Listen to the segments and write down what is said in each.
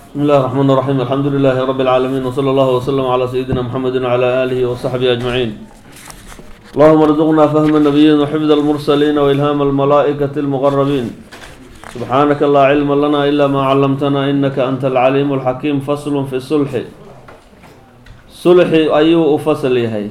بسم الله الرحمن الرحيم الحمد لله رب العالمين وصلى الله وسلم على سيدنا محمد وعلى آله وصحبه أجمعين اللهم ارزقنا فهم النبيين وحفظ المرسلين وإلهام الملائكة المقربين سبحانك لا علم لنا إلا ما علمتنا إنك أنت العليم الحكيم فصل في الصلح صلح أيو فصل يهي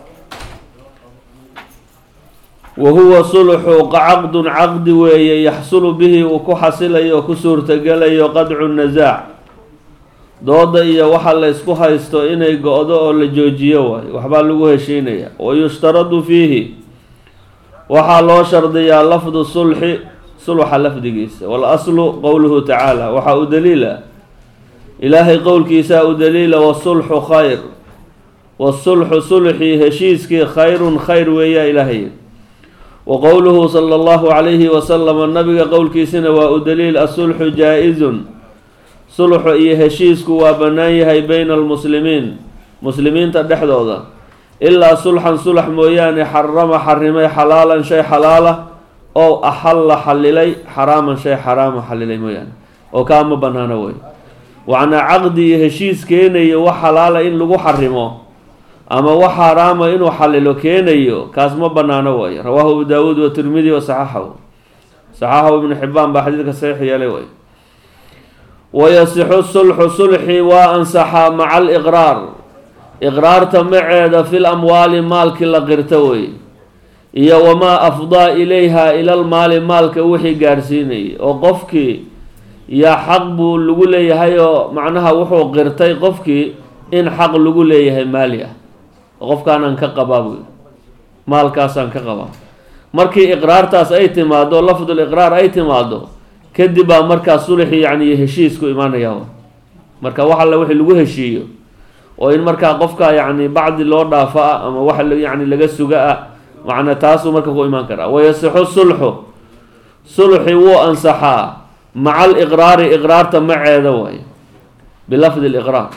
wahuwa sulxu caqdun caqdi weeye yaxsulu bihi uu ku xasilayo oo ku suurtagelayo qadcu nasaac dooda iyo waxa la ysku haysto inay go-do oo la joojiyo waayo waxbaa lagu heshiinaya wayushtaradu fiihi waxaa loo shardiyaa lafdu sulxi sulxa lafdigiisa waal-aslu qowluhu tacaala waxaa u daliila ilaahay qowlkiisaa u daliila wasulxu khayr wasulxu sulxii heshiiskii khayrun khayr weeyaa ilaahay wa qowluhu sala allahu calayhi wasalama nabiga qowlkiisina waa u daliil asulxu jaa-izun sulxu iyo heshiisku waa bannaan yahay bayna almuslimiin muslimiinta dhexdooda ilaa sulxan sulax mooyaane xarama xarimay xalaalan shay xalaala oo axalla xalilay xaraaman shay xaraama xalilay mooyaane oo kaama bannaano wey wacnaa caqdi iyo heshiis keenayo wax xalaala in lagu xarimo ama wax xaaraama inuu xalilo keenayo kaas ma banaano way rawaahu abu daawuud wa tirmidi wa saxaxahu saxaxahu ibnu xibaan baa xadiidka saxiix yeelay way wayasixu sulxu sulxi waa ansaxaa maca aliqraar iqraarta maceeda fil amwaali maalkii la qirta wey iyo wamaa afdaa ilayha ilal maali maalka wixii gaarsiinayay oo qofkii yaa xaq buu lagu leeyahay oo macnaha wuxuu qirtay qofkii in xaq lagu leeyahay maali ah qofkaanaan ka qabaa buy maalkaasaan ka qabaa markii iqraartaas ay timaado lafdul iqraar ay timaado kadib baa markaa sulxi yacni heshiisku imaanaya marka wax alle wixii lagu heshiiyo oo in markaa qofka yacni bacdi loo dhaafo ah ama wax yacni laga suga ah macna taasuu marka ku imaan karaa wayasixu sulxu sulxi wuu ansaxaa maca aliqraari iqraarta maceeda waay bilafdi liqraar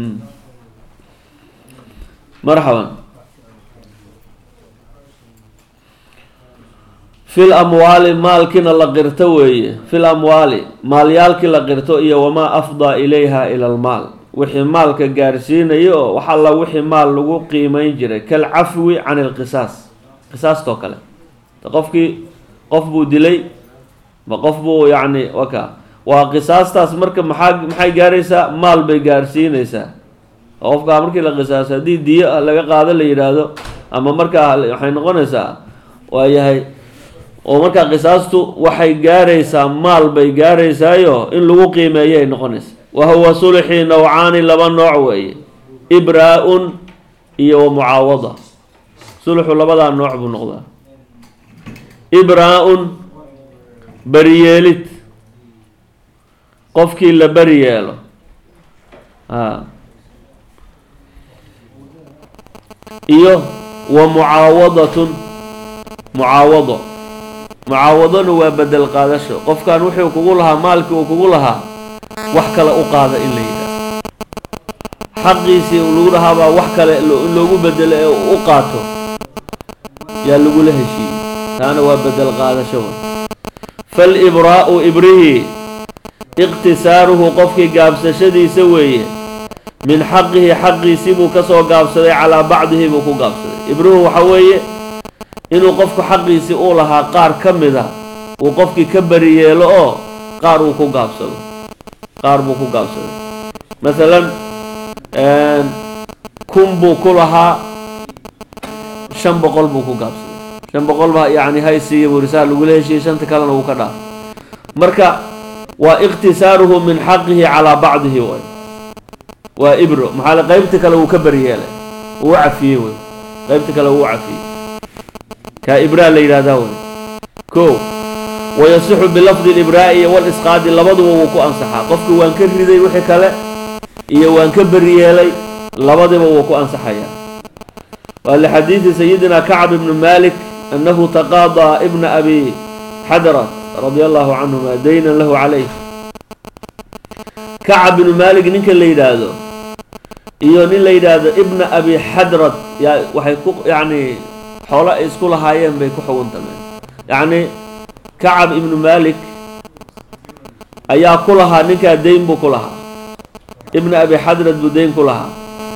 marxaban fil amwaali maalkiina la qirto weeye fil amwaali maalyaalkii la qirto iyo wamaa afdaa ilayha ila almaal wixii maalka gaarsiinayo oo wax alla wixii maal lagu qiimeyn jiray kalcafwi can ilqisaas qisaastoo kale qofkii qof buu dilay ma qof buu yacni waka waa qisaastaas marka maxaa maxay gaaraysaa maal bay gaarsiinaysaa qofkaa markii la qisaaso haddii diyo laga qaado la yidhaahdo ama markaa waxay noqonaysaa waayahay oo markaa qisaastu waxay gaaraysaa maal bay gaaraysaayo in lagu qiimeeyo ay noqonaysa wa huwa sulxi nawcaani laba nooc weeye ibraa-un iyo wa mucaawada sulxu labadaa nooc buu noqdaa ibraa-un beriyeelid qofkii la beri yeelo a iyo wa mucaawadatun mucaawado mucaawadona waa bedel qaadasho qofkan wuxuu kugu lahaa maalkii uu kugu lahaa wax kale u qaada in la yidhahdo xaqiisii lagu lahaabaa wax kale in loogu bedelo ee u qaato yaa lagula heshiiyey taana waa bedel qaadasho fal ibraa'u ibrihii iqtisaaruhu qofkii gaabsashadiisa weeye min xaqihi xaqiisii buu kasoo gaabsaday calaa bacdihi buu ku gaabsaday ibruhu waxa weeye inuu qofku xaqiisii uu lahaa qaar ka mid a uu qofkii ka beri yeelo oo qaar uu ku gaabsado qaar buu ku gaabsaday masalan kun buu ku lahaa shan boqol buu ku gaabsaday shan boqol baa yacni haysiiya burisaa lagula heshiiyey shanta kalena wuu ka dhaaf marka waa iqtisaaruhu min xaqihi calaa bacdihi way waa ibro maxaa le qeybta kale wuu ka beryeelay uu cafiyey wey qeybta kale wuu cafiyey kaa ibraa la yidhahdaa wey ko wayasixu bilafdi libraa'i iyo walisqaadi labaduba wuu ku ansaxaa qofki waan ka riday wixii kale iyo waan ka beryeelay labadiba wuu ku ansaxayaa waa lixadiidi sayidina kacb ibnu malik annahu taqaadaa ibna abi xadrat radia allahu canhuma daynan lahu calayh kacab binu malik ninka la yidhaahdo iyo nin la yidhaahdo ibna abi xadrad yaa waxay ku yacni xoolo ay isku lahaayeen bay ku xuguntameen yacni kacab ibnu malik ayaa ku lahaa ninkaa dayn buu ku lahaa ibna abi xadrad buu deyn ku lahaa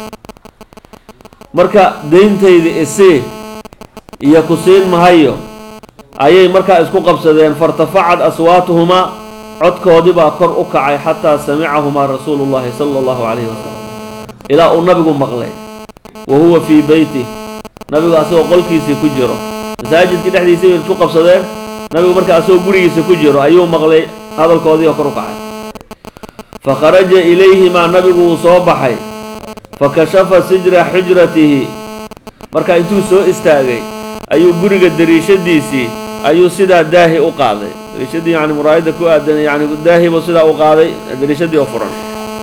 marka deyntayda isii iyo ku siin mahayo ayay markaa isku qabsadeen fairtafacad aswaatuhumaa codkoodii baa kor u kacay xataa samicahumaa rasuulu llahi sala allahu calayhi wasalam ilaa uu nabigu maqlay wa huwa fii beyti nabigu asagoo qolkiisii ku jiro masaajidkii dhexdiisii bay isku qabsadeen nabigu markaa asagoo gurigiisa ku jiro ayuu maqlay hadalkoodii oo kor u kacay fa kharaja ilayhimaa nabigu wuu soo baxay fa kashafa sijra xujratihi markaa intuu soo istaagay ayuu guriga dariishadiisii ayuu sidaa daahi u qaaday dariishadii yani muraayadda ku aadan yani daahi buu sidaa u qaaday dariishadii oo furan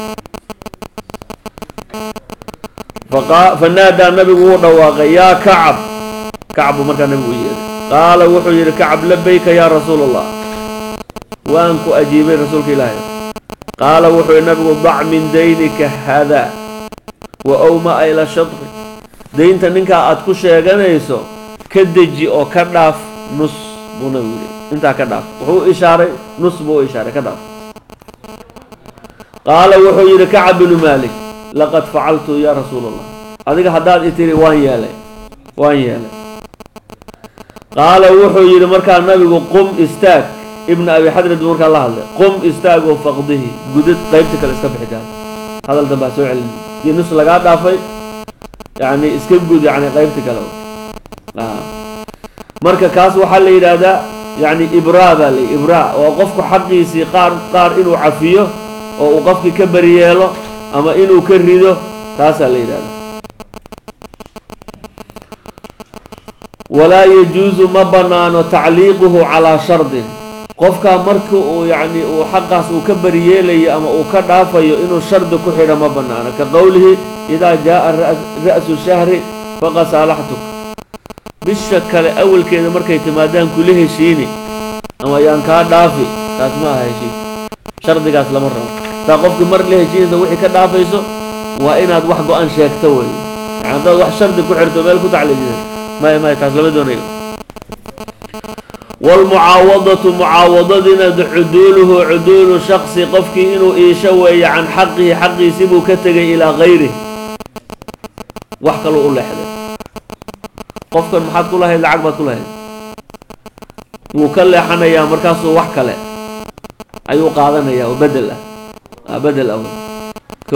fa naadaa nabigu wuu dhawaaqay yaa kacab kacab buu markaa nabigu u yeeday qaala wuxuu yidhi kacab labayka yaa rasuula allah waan ku ajiibay rasuulka ilaahay qaala wuxuu yidhi nabigu dac min daynika haadaa wa owmaa ila shadqi daynta ninkaa aad ku sheeganayso ka deji oo ka dhaaf nus buu nabigu yidhi intaa ka dhaaf wuxuu u ishaaray nus buu u ishaaray ka dhaaf qaala wuxuu yidhi kacab binu maalik laqad facaltu yaa rasuula allah adiga haddaad i tiri waan yeelay waan yeelay qaala wuxuu yidhi markaa nabigu qum istaag ibna abi xadrad buu markaa la hadlay qum istaagoo faqdihi gudad qaybta kale iska bixi kaada hadal dambaa soo celin dii nus lagaa dhaafay yacni iska gud yacni qaybta kale marka kaas waxaa la yidhaahdaa yacni ibraa baa la ibraa oo qofku xaqiisii qaar qaar inuu cafiyo oo uu qofkii ka beri yeelo ama inuu ka rido taasaa la yidhahdaa walaa yajuusu ma bannaano tacliiquhu calaa shardin qofkaa marka uu yacni uu xaqaas uu ka beriyeelayo ama uu ka dhaafayo inuu shardi ku xidho ma bannaano ka qowlihi idaa jaa'a ra'su shahri faqad saalaxtuk bisha kale awalkeeda markay timaadaan kula heshiini ama yaan kaa dhaafi taas ma aha heshiis shardigaas lama rabo taa qofkii mar la heshiinaysa wixii ka dhaafayso waa inaad wax go-an sheegto wey yani haddaad wax shardi ku xirto meel ku tacliijisa maya maya taas lama doonayo waalmucaawadatu mucaawadadiina cuduuluhu cuduulu shaksi qofkii inuu iisho weeye can xaqihi xaqiisi buu ka tegay ilaa gayrih wax kaluu u leexday qofkan maxaad ku lahayd lacag baad ku lahayd wuu ka leexanayaa markaasuu wax kale ayuu qaadanayaa oo bedel ah bedel ah ko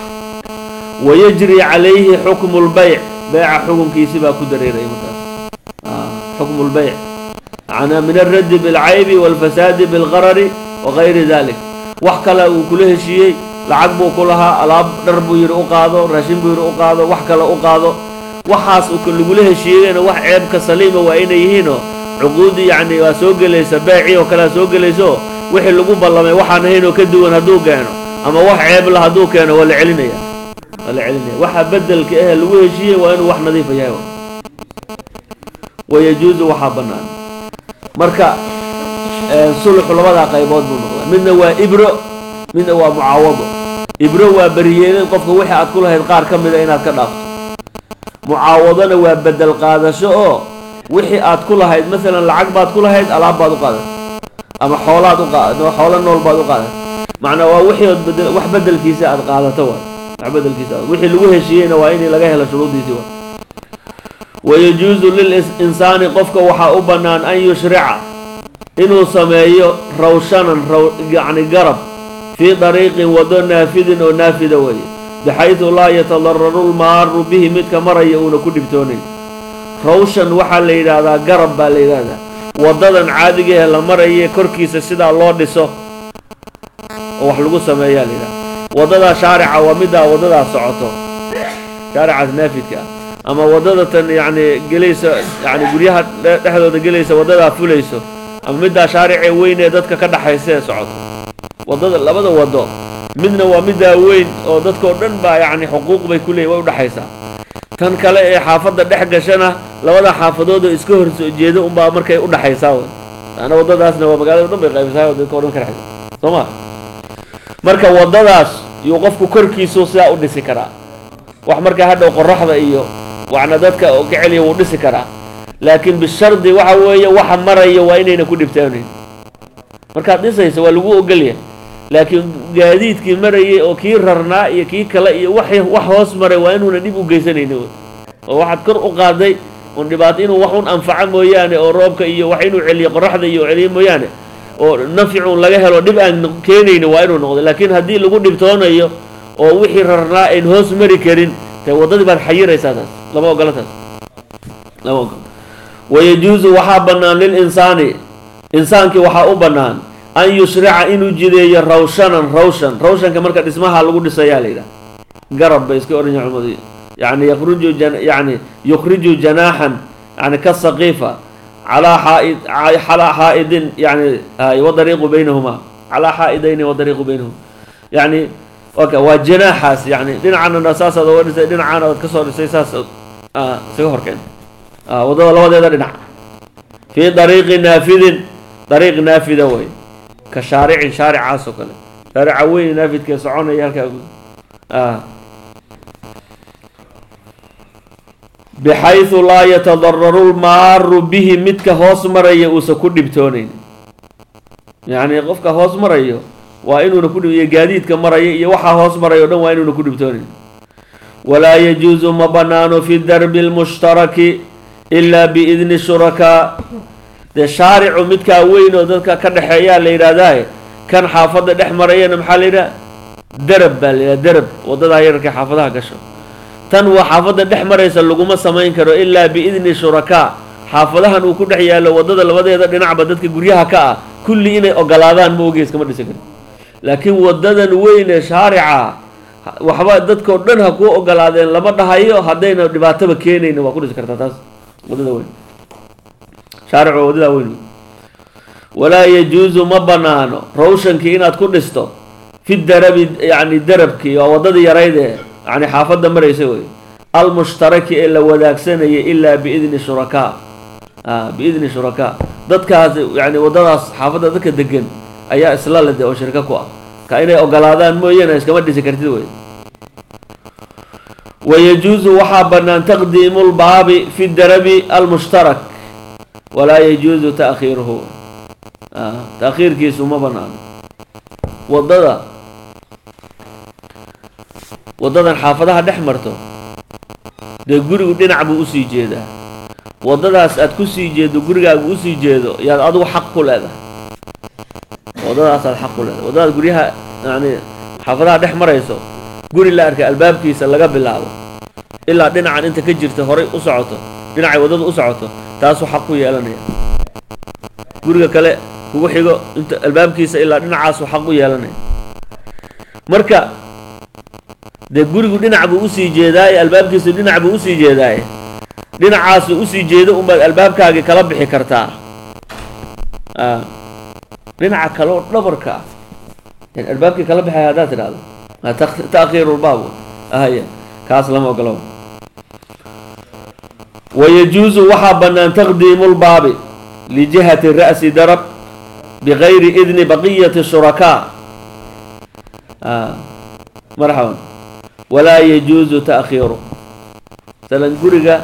wayajri calayhi xukmu lbayc beyca xukunkiisi baa ku dareeraya markaas xukmu lbayc macnaa min alraddi bilcaybi waalfasaadi bilgarari wagayri dalik wax kale uu kula heshiiyey lacag buu ku lahaa alaab dhar buu yidhi u qaado raashin buu yidhi u qaado wax kale u qaado waxaas lagula heshiiyeyna wax ceebka saliima waa inay yihiinoo cuquudii yacni waa soo gelaysa beecii oo kalea soo gelayso wixii lagu ballamay waxaan ahayn oo ka duwan hadduu keeno ama wax ceebla hadduu keeno waa la celinaya waa la celinaya waxa bedelka ahe lagu heshiiyey waa inuu wax nadiifa yahay wayajuusu waxaa bannaan marka sulxu labadaa qaybood buu noqdaa midna waa ibro midna waa mucaawado ibro waa beriyeelin qofka wixii aad ku lahayd qaar ka mida inaad ka dhaafto mucaawadona waa bedel qaadasho oo wixii aad ku lahayd masalan lacag baad ku lahayd alaab baad u qaadatay ama xoolaad u qaad xoolo nool baad u qaadatay macnaa waa wixii ood bedel wax bedelkiisa aad qaadato waay wax bedelkiisa wixii lagu heshiiyeyna waa in laga helo shuruudiisii waay wayajuusu lilinsaani qofka waxaa u bannaan an yushrica inuu sameeyo rawshanan raw yacni garab fii dariiqin wado naafidin oo naafida weeye baxaydu laa yatadararu lmaaru bihi midka maraya uuna ku dhibtoonayn rawshan waxaa la yidhaahdaa garab baa la yidhaahdaa waddadan caadigahe la maraya korkiisa sidaa loo dhiso oo wax lagu sameeyaa la yidhahda waddadaa shaarica waa middaa waddadaa socoto shaaricaas naafidka ah ama waddada tan yacni gelaysa yacni guryaha dhexdooda gelaysa waddadaa fulayso ama middaa shaaricee weyn ee dadka ka dhaxaysa ee socoto waddada labada waddo midna waa middaa weyn oo dadkao dhan baa yacni xuquuq bay ku leeyihin way udhexaysaa tan kale ee xaafadda dhex gashana labada xaafadood oo iska hor soo jeeda unbaa markay udhexaysaa wey ana waddadaasna waa magaalada o dhan bay qaybisaa oo dadka o dhan ka dhexaysa soo ma marka waddadaas yuu qofku korkiisu sidaa u dhisi karaa wax markaa hadhow qoraxda iyo waxna dadka ka celiya wuu dhisi karaa laakiin bishardi waxa weeye waxa maraya waa inayna ku dhibtoonayn markaad dhisaysa waa lagu ogolyahay laakiin gaadiidkii marayay oo kii rarnaa iyo kii kale iyo wax wax hoos maray waa inuuna dhib u geysanayni oo waxaad kor u qaaday un dhibaato inuu wax un anfaco mooyaane oo roobka iyo wax inuu celiyo qoraxda iyo celiyo mooyaane oo nafcun laga helo dhib aan keenayni waa inuu noqdo laakiin haddii lagu dhibtoonayo oo wixii rarnaa ayn hoos mari karin dee waddadii baad xayiraysaa taas lama ogola taas lama ogola wayajuusu waxaa bannaan lilinsaani insaankii waxaa u bannaan an yushrica inuu jideeyo rawshanan rawshan rawshanka marka dhismaha lagu dhisayaa la yidhaha garab bay iska odhan yahay culimadu yani yakruju yani yukhriju janaaxan yani ka saqiifa calaa xaaid calaa xaa'idin yani wadariiqu baynahuma calaa xaa'idayni wadariiqu baynahuma yani oka waa janaaxaas yani dhinacana saasaad oga dhisay dhinacana aad kasoo dhisay saas isaga horkeen waddada labadeeda dhinac fii dariiqi naafidin dariiq naafida way ka shaaricin shaaricaas oo kale shaarica weyn naafidkee soconaya halkaa bixaysu laa yatadararu lmaaru bihi midka hoos maraya uusan ku dhibtoonayn yacni qofka hoos marayo waa inuuna ku iyo gaadiidka maraya iyo waxaa hoos maraya o dhan waa inuuna ku dhibtoonayn walaa yajuusu ma banaano fi darbi lmushtaraki ilaa biidni shurakaa dee shaaricu midkaa weyn oo dadka ka dhexeeyaa la yidhaahdahe kan xaafadda dhex marayana maxaa la yidhaha darab baa la yidhaha darab waddadaa yararka xaafadaha gasho tan waa xaafadda dhex maraysa laguma samayn karo ilaa biidni shurakaa xaafadahan uu ku dhex yaallo waddada labadeeda dhinacba dadka guryaha ka ah kulli inay ogolaadaan ma ogeys kama dhisi karo laakiin waddadan weyn ee shaarica waxba dadkao dhan ha kuu ogolaadeen lama dhahayo haddayna dhibaataba keenayna waa ku dhisi kartaa taas waddada weyn shaaric waa waddadaa weyn walaa yajuusu ma banaano rawshankii inaad ku dhisto fi darabi yacni darabkii waa waddadii yarayd ee yani xaafadda maraysa wey almushtaraki ee la wadaagsanaya ilaa biidni shurakaa biidni shurakaa dadkaas yani waddadaas xaafadda dadka degan ayaa isla lede oo shirka ku ah ka inay ogolaadaan mooyaane iskama dhisi kartid wey wayajuusu waxaa bannaan taqdiimu lbaabi fi darabi almushtarak walaa yajuusu taakhiiruhu taakhiirkiisu ma banaano waddada waddadan xaafadaha dhex marto dee gurigu dhinac buu usii jeedaa waddadaas aad ku sii jeedo gurigaagu usii jeedo yaad adigu xaq ku leedahay waddadaasaad xaq ku leedahay waddadaad guryaha yani xaafadaha dhex marayso guri la arka albaabkiisa laga bilaabo ilaa dhinacan inta ka jirta horay u socoto dhinacay waddadu u socoto taasuu xaq ku yeelanaya guriga kale kugu xigo inta albaabkiisa ilaa dhinacaasuu xaq u yeelanaya marka dee gurigu dhinac buu usii jeedaaye albaabkiisu dhinac buu usii jeedaaye dhinacaasu usii jeedo unbaad albaabkaagii kala bixi kartaa dhinaca kale oo dhabarka ah yan albaabkii kala bixay haddaad tidhahdo taakhiiru lbaab ahaya kaas lama ogolo wayajuusu waxaa bannaan taqdiimu lbaabi lijihati ra'si darab bigayri idni baqiyati shurakaa marxaban walaa yajuusu taakhiiru masalan guriga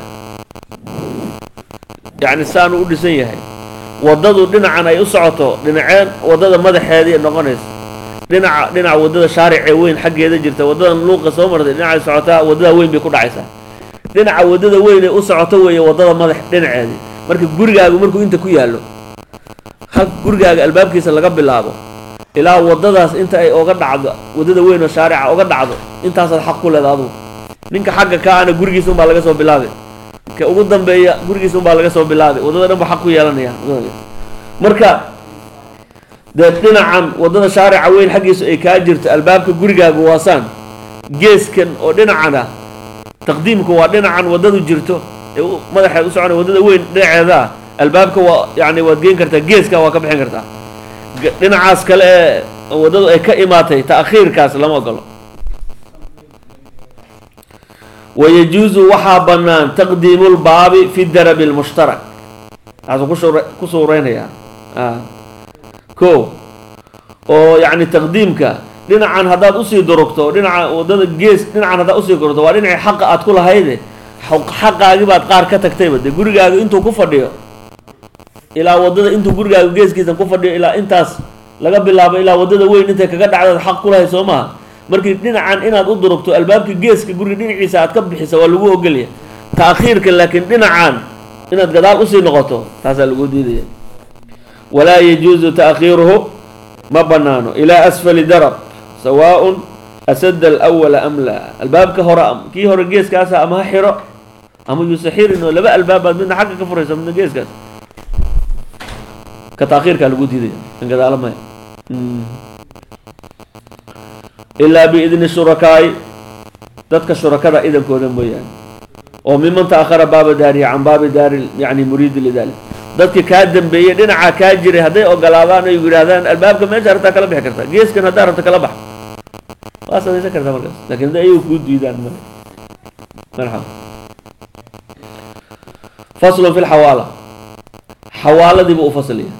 yacni saanu u dhisan yahay waddadu dhinacan ay u socoto dhinaceen waddada madaxeedii noqonaysa dhinaca dhinaca waddada shaaricee weyn xaggeeda jirta waddadan luuqa soo martay dhinacay socotaa waddada weyn bay ku dhacaysaa dhinaca waddada weyn ee u socoto weeye waddada madax dhinaceedii marka gurigaagu markuu inta ku yaallo hal gurigaaga albaabkiisa laga bilaabo ilaa waddadaas inta ay oga dhacdo waddada weyn oo shaarica oga dhacdo intaasaad xaq ku leeda adugu ninka xagga ka ana gurigiisa unbaa laga soo bilaabay ka ugu dambeeya gurigiisa unbaa laga soo bilaabay waddada dhan ba xaq ku yeelanaya marka dee dhinacan waddada shaarica weyn xaggiisu ay kaa jirto albaabka gurigaagu waasaan geeskan oo dhinacana taqdiimku waa dhinacan waddadu jirto ee madaxeed u soconay waddada weyn dhinaceeda ah albaabka waa yani waad geen kartaa geeska waa ka bixin kartaa dhinacaas kale ee waddadu ay ka imaatay ta'khiirkaas lama ogolo wayajuusu waxaa bannaan taqdiimu lbaabi fi darabi lmushtarak taasuu kushur ku suureynayaa ko oo yacni taqdiimka dhinacan haddaad usii durugto dhinaca waddada gees dhinacan haddaad usii durugto waa dhinacii xaqa aad ku lahayde xaqaagii baad qaar ka tagtayba dee gurigaaga intuu ku fadhiyo ilaa waddada intuu gurigaaga geeskiisan ku fadhiyo ilaa intaas laga bilaabo ilaa waddada weyn intay kaga dhacdaad xaq ku lahay soo maha markii dhinacan inaad u durugto albaabka geeska guriga dhinaciisa aad ka bixisa waa lagu ogolya ta'khiirka laakiin dhinacan inaad gadaal usii noqoto taasaa lagu diidaya walaa yajuusu ta'khiiruhu ma banaano ilaa asfali darab sawaaءun asada alawala am laa albaabka hore kii hore geeskaasa ama ha xiro ama yuusa xirin oo laba albaabaad midna xagga ka furaysa midna geeskaas ka taakhiirkaa lagu diidaya kan gadaala maya ilaa biidni shurakaa'i dadka shurakada idankooda mooyaane oo miman ta'akhara baaba daarihi can baabi daari yani muriidi lidalik dadki kaa dambeeyey dhinacaa kaa jiray hadday ogolaadaan ay yidhaahdaan albaabka meesha rabtaa kala bixi kartaa geeskan haddaa rabta kala bax waa samaysan kartaa markaas lakin hadday ayagu kuu diidaan male marxaba faslun fi lxawaala xawaaladiiba u faslaya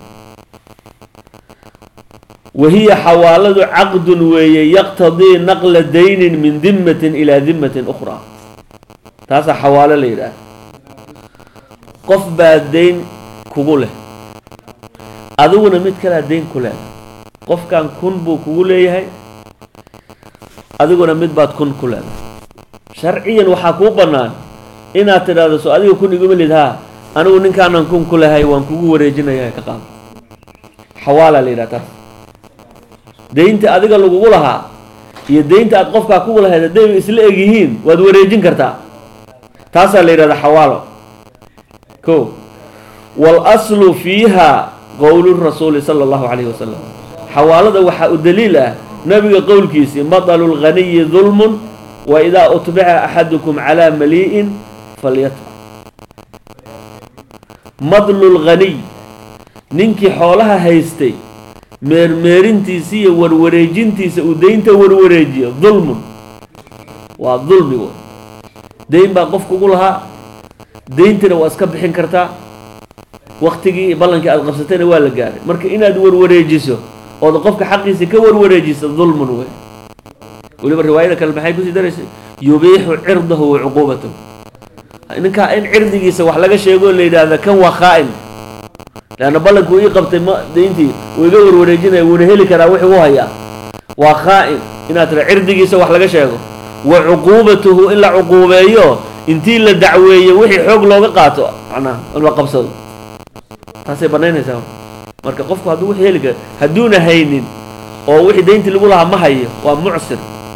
wahiya xawaaladu caqdun weeye yaqtadii naqla daynin min dimatin ilaa dimatin ukhraa taasaa xawaalo la yidhaah qof baa dayn kugu leh adiguna mid kalea dayn ku leedahay qofkan kun buu kugu leeyahay adiguna mid baad kun ku leedahay sharciyan waxaa kuu bannaan inaad tidhaahdo so adiga kun iguma lid haa anigu ninkaanan kun ku lehay waan kugu wareejinaya ka qaado xawaala la yidhaha taas daynta adiga lagugu lahaa iyo daynta aad qofkaa kugu lahayd hadday isla eg yihiin waad wareejin kartaa taasaa la yidhahda xawaalo ko waalaslu fiiha qowlu rasuuli sala allahu calayhi wasalam xawaalada waxaa u daliil ah nabiga qowlkiisii madalu lghaniyi dulmun wa idaa utbica axadukum calaa malii'in falyatbac madlu lghaniy ninkii xoolaha haystay meermeerintiisa iyo warwareejintiisa uu daynta warwareejiyo dulmun waa dulmi w dayn baa qof kugu lahaa dayntina waa iska bixin kartaa waktigii iyo ballankii aad qabsatayna waa la gaaray marka inaad warwareejiso ood qofka xaqiisa ka warwareejiso dulmun wey weliba riwaayada kale maxay kusii daraysay yubiixu cirdahu wa cuquubatahu ninkaa in cirdigiisa wax laga sheego la yidhaahda kan waa khaa'in leanna ballankuu ii qabtay ma dayntii uu iga warwareejinaya wuuna heli karaa wixii u hayaa waa khaa'in inaad tira cirdigiisa wax laga sheego wa cuquubatuhu in la cuquubeeyo intii la dacweeyo wixii xoog looga qaato macnaha in la qabsado taasay banaynaysaa marka qofku hadduu wixii heli kara hadduuna haynin oo wixii dayntii lagu lahaa ma hayo waa mucsir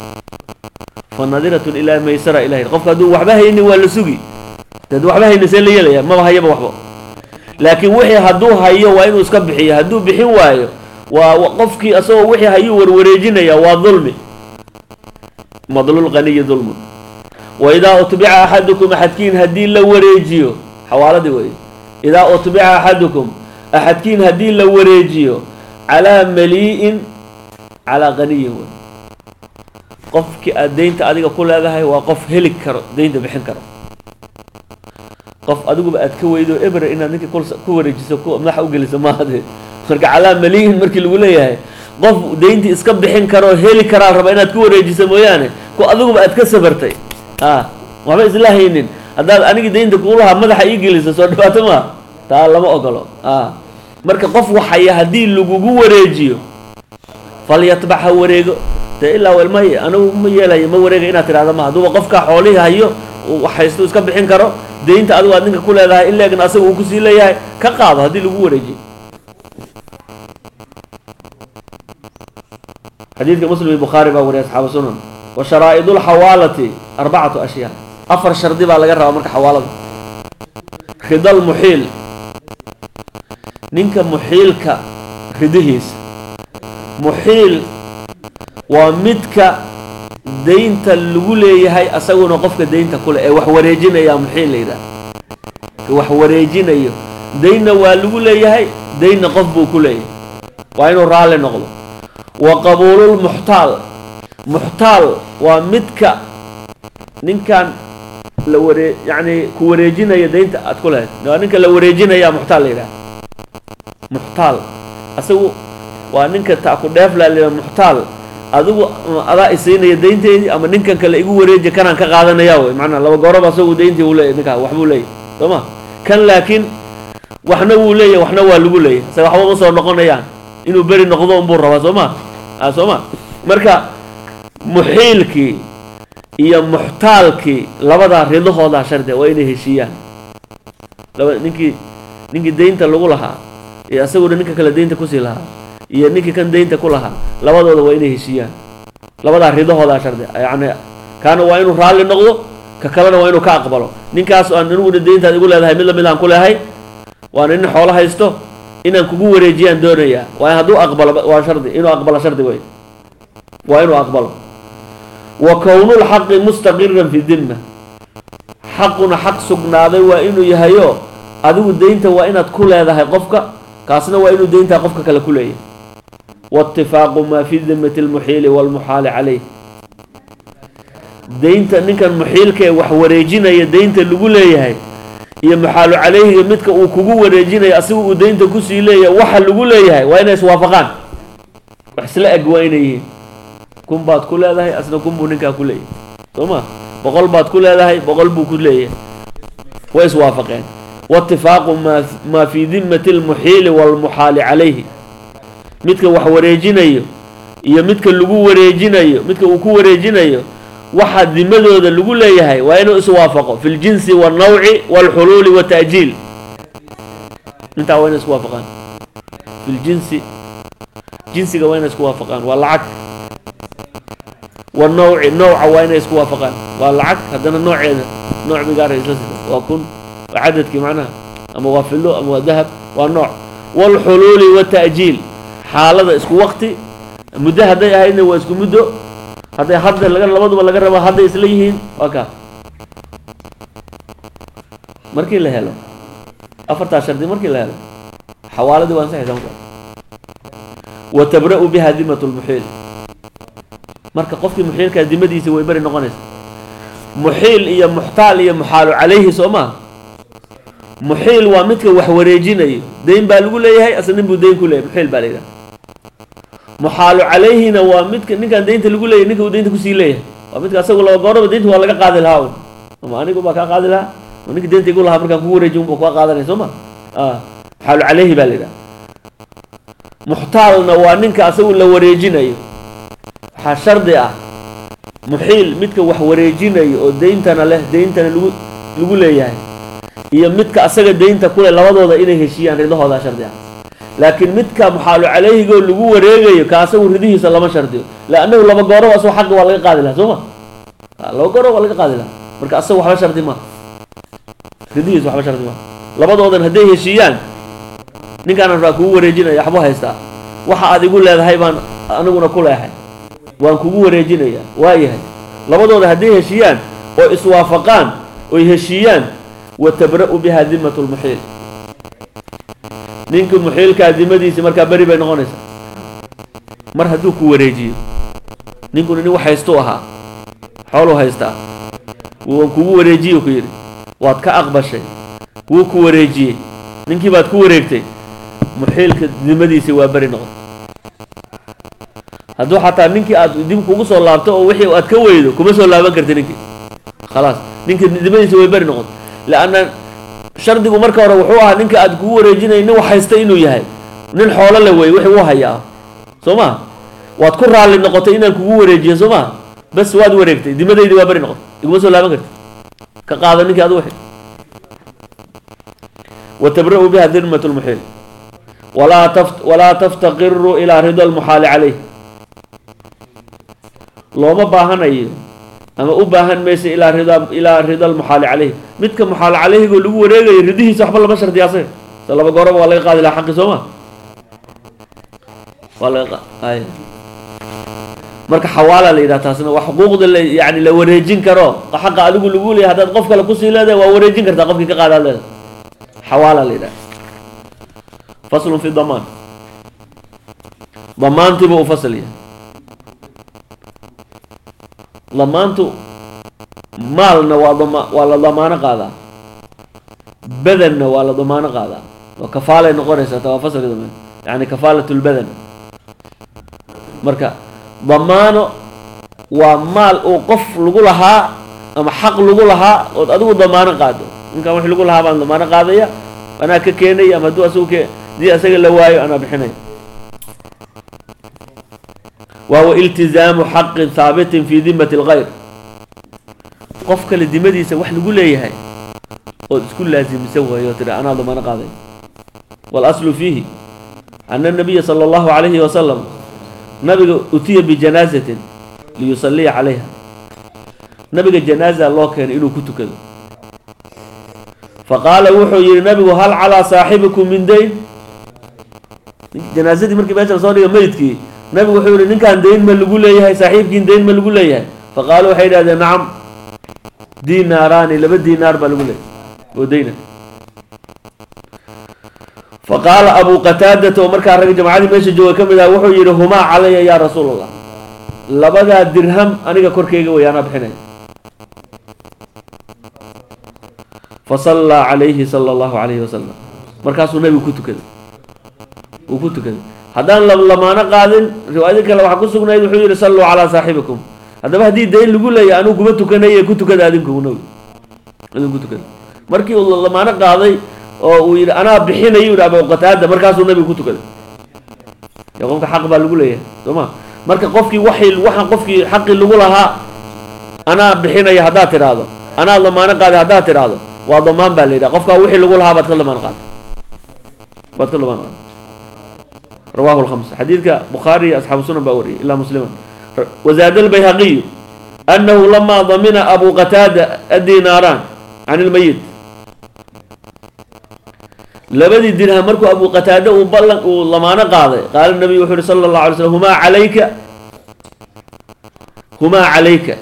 fa nadiratun ilaa maysara ilahi qofku hadduu waxba haynin waa la sugi hadduu waxba haynin see la yeelaya maba hayaba waxba laakiin wixii hadduu hayo waa inuu iska bixiyo hadduu bixin waayo waa qofkii asagoo wixii hayuu warwareejinaya waa dulmi madlulqaniyi dulmun wa idaa utbica axadukum axadkiin haddii la wareejiyo xawaaladii wey idaa utbica axadukum axadkiin haddii la wareejiyo calaa malii'in calaa qaniyin wey qofkii aad daynta adiga ku leedahay waa qof heli karo daynta bixin karo qof adiguba aad ka weydo ebre inaad ninka ku wareejiso madaxa u geliso maahade marka calaa malii'in markii lagu leeyahay qof dayntii iska bixin karoo heli karaa raba inaad ku wareejiso mooyaane ku adiguba aad ka sabartay a waxba isla haynin haddaad anigii daynta kugu lahaa madaxa ii geliso soo dhibaato maa taa lama ogolo a marka qof waxaya haddii lagugu wareejiyo falyatbac ha wareego dee ilaa welmay anigu ma yeelayo ma wareegay inaad tidhahda ma hadduuba qofkaa xoolihii hayo haysto iska bixin karo daynta adigu aad ninka ku leedahay in leegna asaga uu kusii leeyahay ka qaado haddii lagu wareejiyo xadiidka muslim iyo bukhaari baa wariya asxaabu sunan wa sharaa'idu lxawaalati arbacatu ashyaa afar shardi baa laga rabaa marka xawaalada ridal muxiil ninka muxiilka ridihiisa muxiil waa midka daynta lagu leeyahay asaguna qofka daynta kule ee wax wareejinaya muxiil la yidhaha ka wax wareejinayo daynna waa lagu leeyahay daynna qof buu ku leeyahay waa inuu raalli noqdo wa qabuululmuxtaal muxtaal waa midka ninkan la waree yacni ku wareejinaya daynta aad ku lehayd waa ninka la wareejinaya muxtaal la yidhaha muxtaal asagu waa ninka ta ku dheefla la muxtaal adigu adaa isiinaya daynteydii ama ninkan kale igu wareeji kanaan ka qaadanaya wey macnaa laba gooraba asagu dayntii uu leeyahy ninkaa waxbuu leeyahy soo ma kan laakiin waxna wuu leeyahy waxna waa lagu leeyahy isaga waxba ma soo noqonayaan inuu beri noqdo unbuu rabaa soo ma a soo ma marka muxiilkii iyo muxtaalkii labadaa ridahoodaa shardiga waa inay heshiiyaan laba ninkii ninkii deynta lagu lahaa iyo asaguna ninka kale deynta kusii lahaa iyo ninkii kan deynta ku lahaa labadooda waa inay heshiiyaan labadaa ridahoodaa shardiga yacni kaana waa inuu raalli noqdo ka kalena waa inuu ka aqbalo ninkaas aan aniguna deyntaad igu leedahay mid lamid aan ku leehay waana nin xoolo haysto inaan kugu wareejiyaan doonayaa waa hadduu aqbalo waa shardi inuu aqbalo shardi wey waa inuu aqbalo wa kownulxaqi mustaqiran fi dimma xaquna xaq sugnaaday waa inuu yahayo adigu deynta waa inaad ku leedahay qofka kaasna waa inuu deyntaa qofka kale ku leeyahay waitifaaqu maa fi dimmati lmuxiili walmuxaali calayh deynta ninkan muxiilka ee wax wareejinaya deynta lagu leeyahay iyo muxaalu calayhiga midka uu kugu wareejinayo asiga uu deynta kusii leeyahay waxa lagu leeyahay waa inay iswaafaqaan wax isla eg waa inay yihiin kun baad ku leedahay asna kun buu ninkaa ku leeyahay soo ma boqol baad ku leedahay boqol buu ku leeyahay way iswaafaqeen waitifaaqu maa maa fii dimmati lmuxiili walmuxaali calayhi midka wax wareejinayo iyo midka lagu wareejinayo midka uu ku wareejinayo waxa dimadooda lagu leeyahay waa inuu iswaafaqo fi ljinsi wاlnawci wاlxuluuli wاta'jiil intaa waa inay isku waafaqaan fi ljinsi jinsiga waa inay isku waafaqaan waa lacag wanawci nawca waa inay isku waafaqaan waa lacag haddana nooceeda nooc bigaara isla sida waa kun waa cadadkii macnaha ama waa filo ama waa dahab waa nooc wاlxuluuli wاta'jiil xaalada isku waqti muddo hadday ahaydna waa isku muddo hadday hadda laga labaduba laga rabo hadday isla yihiin waa kaa markii la helo afartaa shardi markii la helo xawaaladii waa ansaxaysa marka wa tabra'u biha dimatu lmuxiil marka qofkii muxiilkaa dimadiisa way beri noqonaysa muxiil iyo muxtaal iyo muxaalu calayhi soo maa muxiil waa midka wax wareejinayo deyn baa lagu leeyahay asna nin buu deyn ku leeyahay muxiil baa la yidhaha muxaalu calayhina waa midka ninkaan deynta lagu leeyahy ninka uu deynta kusii leeyahay waa midka asagu laba gooraba deynta waa laga qaadi lahaa un ama anigu baa kaa qaadi lahaa ma ninka deynta igu lahaa markaan kugu wareeji unba kaa qaadanaya soo ma muxaalu calayhi baa la yidhaha muxtaalna waa ninka asagu la wareejinayo waxaa shardi ah muxiil midka wax wareejinayo oo deyntana leh deyntana lagu lagu leeyahay iyo midka asaga deynta kule labadooda inay heshiiyaan ridahoodaa shardi ah laakiin midka muxaalu calayhigoo lagu wareegayo ka asagu ridihiisa lama shardiyo laannahu laba gooroba asagoo xaqi waa laga qaadi lahaa soo ma laba gooroba waa laga qaadi lahaa marka asaga waxba shardi maaha ridihiisa waxba shardi maaha labadoodan hadday heshiiyaan ninkaanan raa kugu wareejinaya waxbu haystaa waxa aad igu leedahay baan aniguna ku leehay waan kugu wareejinaya waayahay labadooda hadday heshiiyaan oo iswaafaqaan oy heshiiyaan wa tabra'u biha dimatu lmuxiil ninkii muxiilkaa dimadiisi markaa beri bay noqonaysaa mar hadduu ku wareejiyo ninkuna nin wax haystuu ahaa xooluu haystaa waan kugu wareejiye ku yidhi waad ka aqbashay wuu ku wareejiyey ninkii baad ku wareegtay muxiilka dimadiisi waa beri noqon hadduu xataa ninkii aad dib kugu soo laabto oo wixii aad ka weydo kuma soo laaban karti ninkii khalaas ninkii dimadiisi way beri noqon leanna shardigu marka hore wuxuu ahaa ninka aad kugu wareejinay nin wax haysta inuu yahay nin xoolo la wey wixii uu hayaa soo ma waad ku raalli noqotay inaan kugu wareejiyo soo ma bas waad wareegtay dimadaydii waa beri noqotay iguma soo laaban karti ka qaado ninkii adu wixi wa tabra'u biha dirmat lmuxiil walaa taf walaa taftaqiru ilaa rida almuxaali calayh looma baahanayo ama u baahan maysa ilaa rida ilaa rida almuxaali calayh midka muxaal calayhigoo lagu wareegayo ridihiisa waxba lama shardiya asaga so laba gooraba waa laga qaadi lahaa xaqi soo ma waa laga ay marka xawaala la yidhaha taasna waa xuquuqda la yani la wareejin karo xaqa adigu lagu leeyahay haddaad qof kale kusii leedahay waa wareejin kartaa qofkii ka qaadaad leedahay xawaala la yidhaha faslun fi damaan damaantiiba u fasl yahay damaantu maalna waa dama waa la damaano qaadaa badanna waa la damaano qaadaa waa kafaalay noqonaysaa ta waa fasalka dambe yani kafaalat lbadan marka damaano waa maal uu qof lagu lahaa ama xaq lagu lahaa ood adigu damaano qaado ninkaan wix lagu lahaa baan damaano qaadaya anaa ka keenaya ama hadduu asagu ke hadii asaga la waayo anaa bixinaya wa huwa iltizaamu xaqin haabitin fi dimati اlgayr qof kale dimadiisa wax lagu leeyahay ood isku laasimisa waayo tiri anaa damaano qaaday walaslu fiihi ana nabiya sala allahu calayhi wasalam nabiga utiya bijanaazatin liyusaliya calayha nabiga janaaza loo keenay inuu ku tukado faqaala wuxuu yihi nabigu hal calaa saaxibikum min dayn janaazadii markii meesha lasoo dhiga meydkii nabigu wuxuu yihi ninkaan dayn ma lagu leeyahay saaxiibkiin dayn ma lagu leeyahay faqaalu waxay idhahdeen nacam dinaaraani laba dinaar baa lagu leeyahay oo dayna faqaala abu qataadata oo markaa rag jamacadii meesha jooga ka mid ah wuxuu yihi humaa calaya yaa rasuul allah labadaa dirham aniga korkeyga way anaa bixinaya fasallaa calayhi sala allahu calayhi wasalam markaasuu nabigu ku tukaday uu ku tukaday haddaan lamaano qaadin riwaayadii kale waxaa ku sugnayd wuxuu yihi salluu calaa saaxibikum haddaba haddii dayn lagu leeyahy anuu kuma tukanaye ku tukada adinku nabi adinku tukada markii uu lamaano qaaday oo uu yidhi anaa bixinayu yidhi abu qataada markaasuu nabigu ku tukaday ya qofka xaq baa lagu leeyahay soo ma marka qofkii waxay waxaan qofkii xaqii lagu lahaa anaa bixinaya haddaad tidhaahdo anaa lamaano qaaday haddaad tidhaahdo waa damaan baa la yidhaha qofkaa wixii lagu lahaa baad ka lamaan qaatay baad ka lamaan qaatay rawahu lkhamsa xadiidka bukhaari iyo asxaabu sunan baa wariyay ilaa musliman wazaada albayhaqiyu annahu lamaa damina abu qataada addinaaraan can ilmayit labadii dirham markuu abu qataade uu ballan uu lamaano qaaday qaala nabiyu wuxuu yihi sala allahu alay slam humaa calayka humaa calayka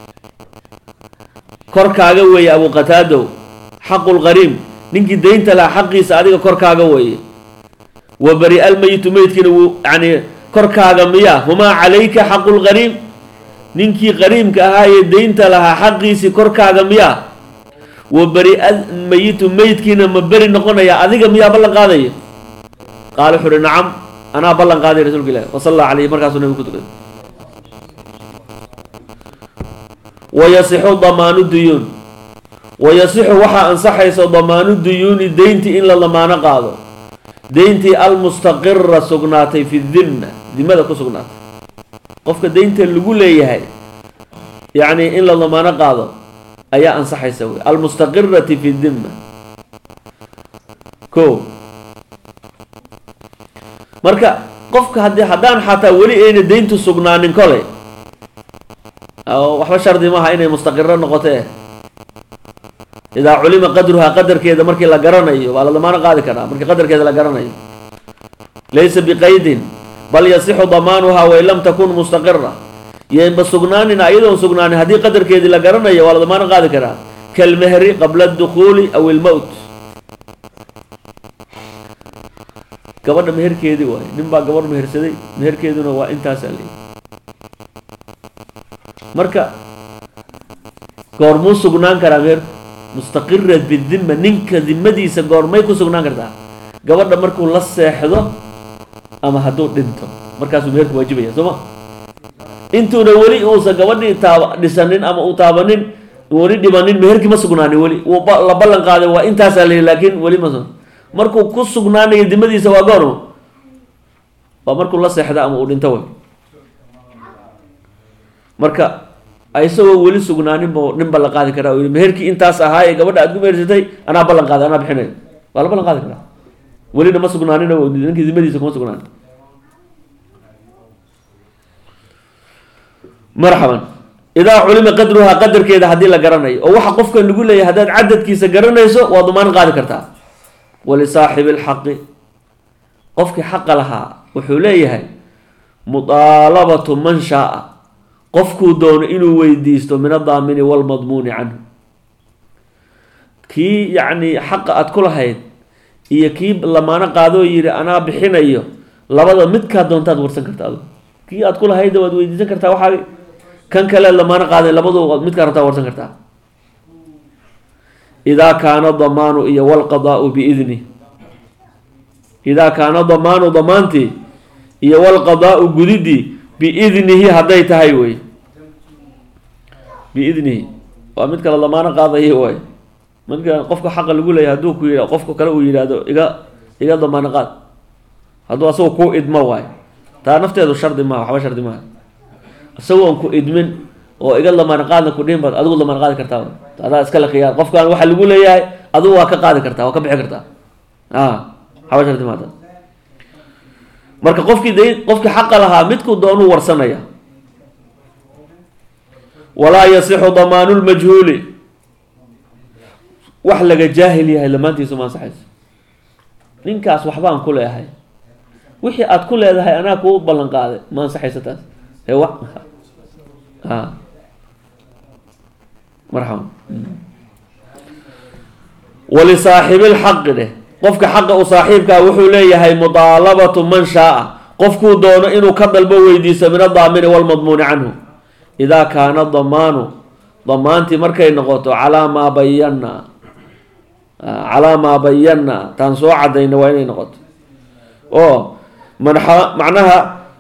korkaaga weeye abu qataadow xaqu lqariim ninkii daynta lahaa xaqiisa adiga korkaaga weeye wa bari almeyitu meydkiina wuu yani korkaaga miyaa humaa calayka xaqu lqariim ninkii qariimka ahaa ee daynta lahaa xaqiisii korkaaga miyaa wa beri almeyitu meydkiina ma beri noqonaya adiga miyaa ballan qaadaya qaala wuxu uhi nacam anaa ballan qaaday rasuulka ilahi wasalla calayhi markaasuu nabigu ku tukaday wayasixu damaanu duyuun wayasixu waxaa ansaxaysa damaanu duyuuni deyntii in la damaano qaado deyntii almustaqira sugnaatay fi dimma dimada ku sugnaatay qofka deynta lagu leeyahay yacni in la damaano qaado ayaa ansaxaysa wey almustaqirati fi dimma ko marka qofka haddii haddaan xataa weli ayna deyntu sugnaanin koley waxba shardi maaha inay mustaqiro noqotee idaa culima qadruhaa qadarkeeda markii la garanayo waa la damaano qaadi karaa markii qadarkeeda la garanayo laysa biqaydin bal yasixu damaanuhaa wain lam takun mustaqira yoinba sugnaanin ayadoon sugnaanin haddii qadarkeedii la garanayo waa la damaano qaadi karaa kalmehri qabla adukhuuli aw ilmowt gabadha meherkeedii waaye nin baa gabadh mehersaday meherkeeduna waa intaasaa leeyi marka goormuu sugnaan karaa meherku mustaqira bidima ninka dimadiisa goormay ku sugnaan kartaa gabadha markuu la seexdo ama hadduu dhinto markaasuu meherku waajibaya soo ma intuuna weli uusan gabadhii taaba dhisanin ama uu taabanin weli dhibanin meherkii ma sugnaanin weli wuu la ballan qaaday waa intaasaa la yidhi laakiin weli ma markuu ku sugnaanayo dimadiisa waa goormo waa markuu la seexda ama uu dhinto way marka isagoo weli sugnaanin bu nin ballan qaadi karaa u yihi meherkii intaas ahaa ee gabadha aad ku mehersatay anaa ballan qaaday anaa bixinayo waa la ballan qaadi karaa welina ma sugnaanin oo ninkii dimadiisa kuma sugnaanin marxaban idaa culima qadruhaa qadarkeeda haddii la garanayo oo waxa qofkan lagu leeyahay haddaad cadadkiisa garanayso waa damaan qaadi kartaa walisaaxibi lxaqi qofkii xaqa lahaa wuxuu leeyahay mudaalabatu man shaaa qofkuu doono inuu weydiisto min adaamini walmadmuuni canhu kii yacni xaqa aada ku lahayd iyo kii lamaano qaadoo yidhi anaa bixinayo labada midkaa doontaad warsan karta adu kii aad ku lahaydda waad weydiisan kartaa waxaa kan kale lamaano qaaday labadu midkaa rabtaa warsan kartaa idaa kaana damaanu iyo walqadaau biidni idaa kaana damaanu damaantii iyo walqadaau gudidii biidnihi hadday tahay wey biidnihi waa mid kale damaano qaadaya waay marka qofka xaqa lagu leeyahy hadduu ku yidha qofka kale uu yidhaahdo iga iga damaano qaad hadduu asagu ku idmo waay taa nafteedu shardi maaha waxba shardi maaha isagoon ku idmin oo iga lamaana qaadna ku dhihin baad adigu lamaana qaadi kartaa adaa iskale khiyaar qofkaan waxaa lagu leeyahay adigu waa ka qaadi kartaa waa ka bixi kartaa a xabasharti maata marka qofkii da qofkii xaqa lahaa midkuu doonuu warsanaya walaa yasixu damaanu lmajhuuli wax laga jaahil yahay lamaantiisu ma ansaxayso ninkaas waxbaan ku leehay wixii aad ku leedahay anaa kuu ballan qaaday ma ansaxayso taas ee wa a marxaba walisaaxibi lxaqi dheh qofka xaqa u saaxiibkaa wuxuu leeyahay mudaalabatu man shaaa qofkuu doono inuu ka dalbo weydiiso min adaamini walmadmuuni canhu idaa kaana damaanu damaantii markay noqoto calaa maa bayanna calaa maa bayanna taan soo cadayna waa inay noqoto oo manxa macnaha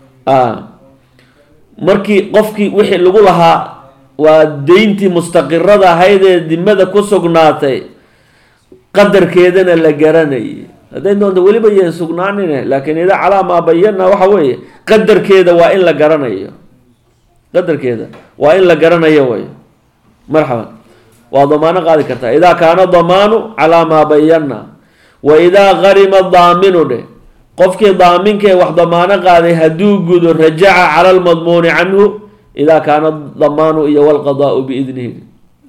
markii qofkii wixii lagu lahaa waa deyntii mustaqirada ahayd ee dimada ku sugnaatay qadarkeedana la garanayay hadday doonto weliba yeen sugnaanine laakiin idaa calaa maa bayanna waxa weeye qadarkeeda waa in la garanayo qadarkeeda waa in la garanayo way marxaban waa damaano qaadi kartaa idaa kaana damaanu calaa maa bayanna wa idaa qarima daaminu dheh qofkii daaminkae wax damaano qaaday hadduu gudo rajaca cala lmadmuuni canhu idaa kaana damaanu iyo walqadaau biidnihi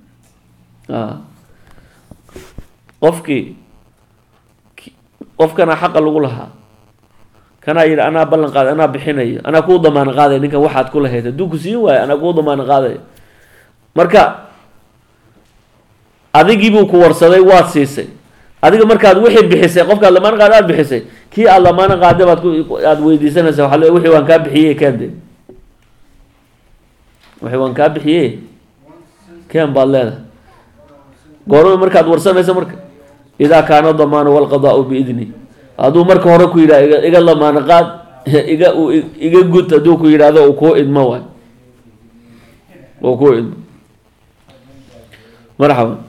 qofkii qofkana xaqa lagu lahaa kanaa yidhi anaa ballan qaaday anaa bixinayo anaa kuu damaano qaadaya ninkan waxaad ku lahayd hadduu ku siin waayo anaa kuu damaano qaadaya marka adigiibuu ku warsaday waad siisay adiga markaad wixii bixisay qofkaad lamaano qaada aad bixisay kii aad lamaano qaada baad aada weydiisanaysa waa le wixii waan kaa bixiyey kende wixii waan kaa bixiyey ken baad leedahay goorma markaad warsanayso marka idaa kaana damaanu walqadaau biidni hadduu marka hore ku yidhah iga iga lamaano qaad iga iga gud hadduu ku yidhahdo uu kuu idmo waay uu kuu idmo marxaban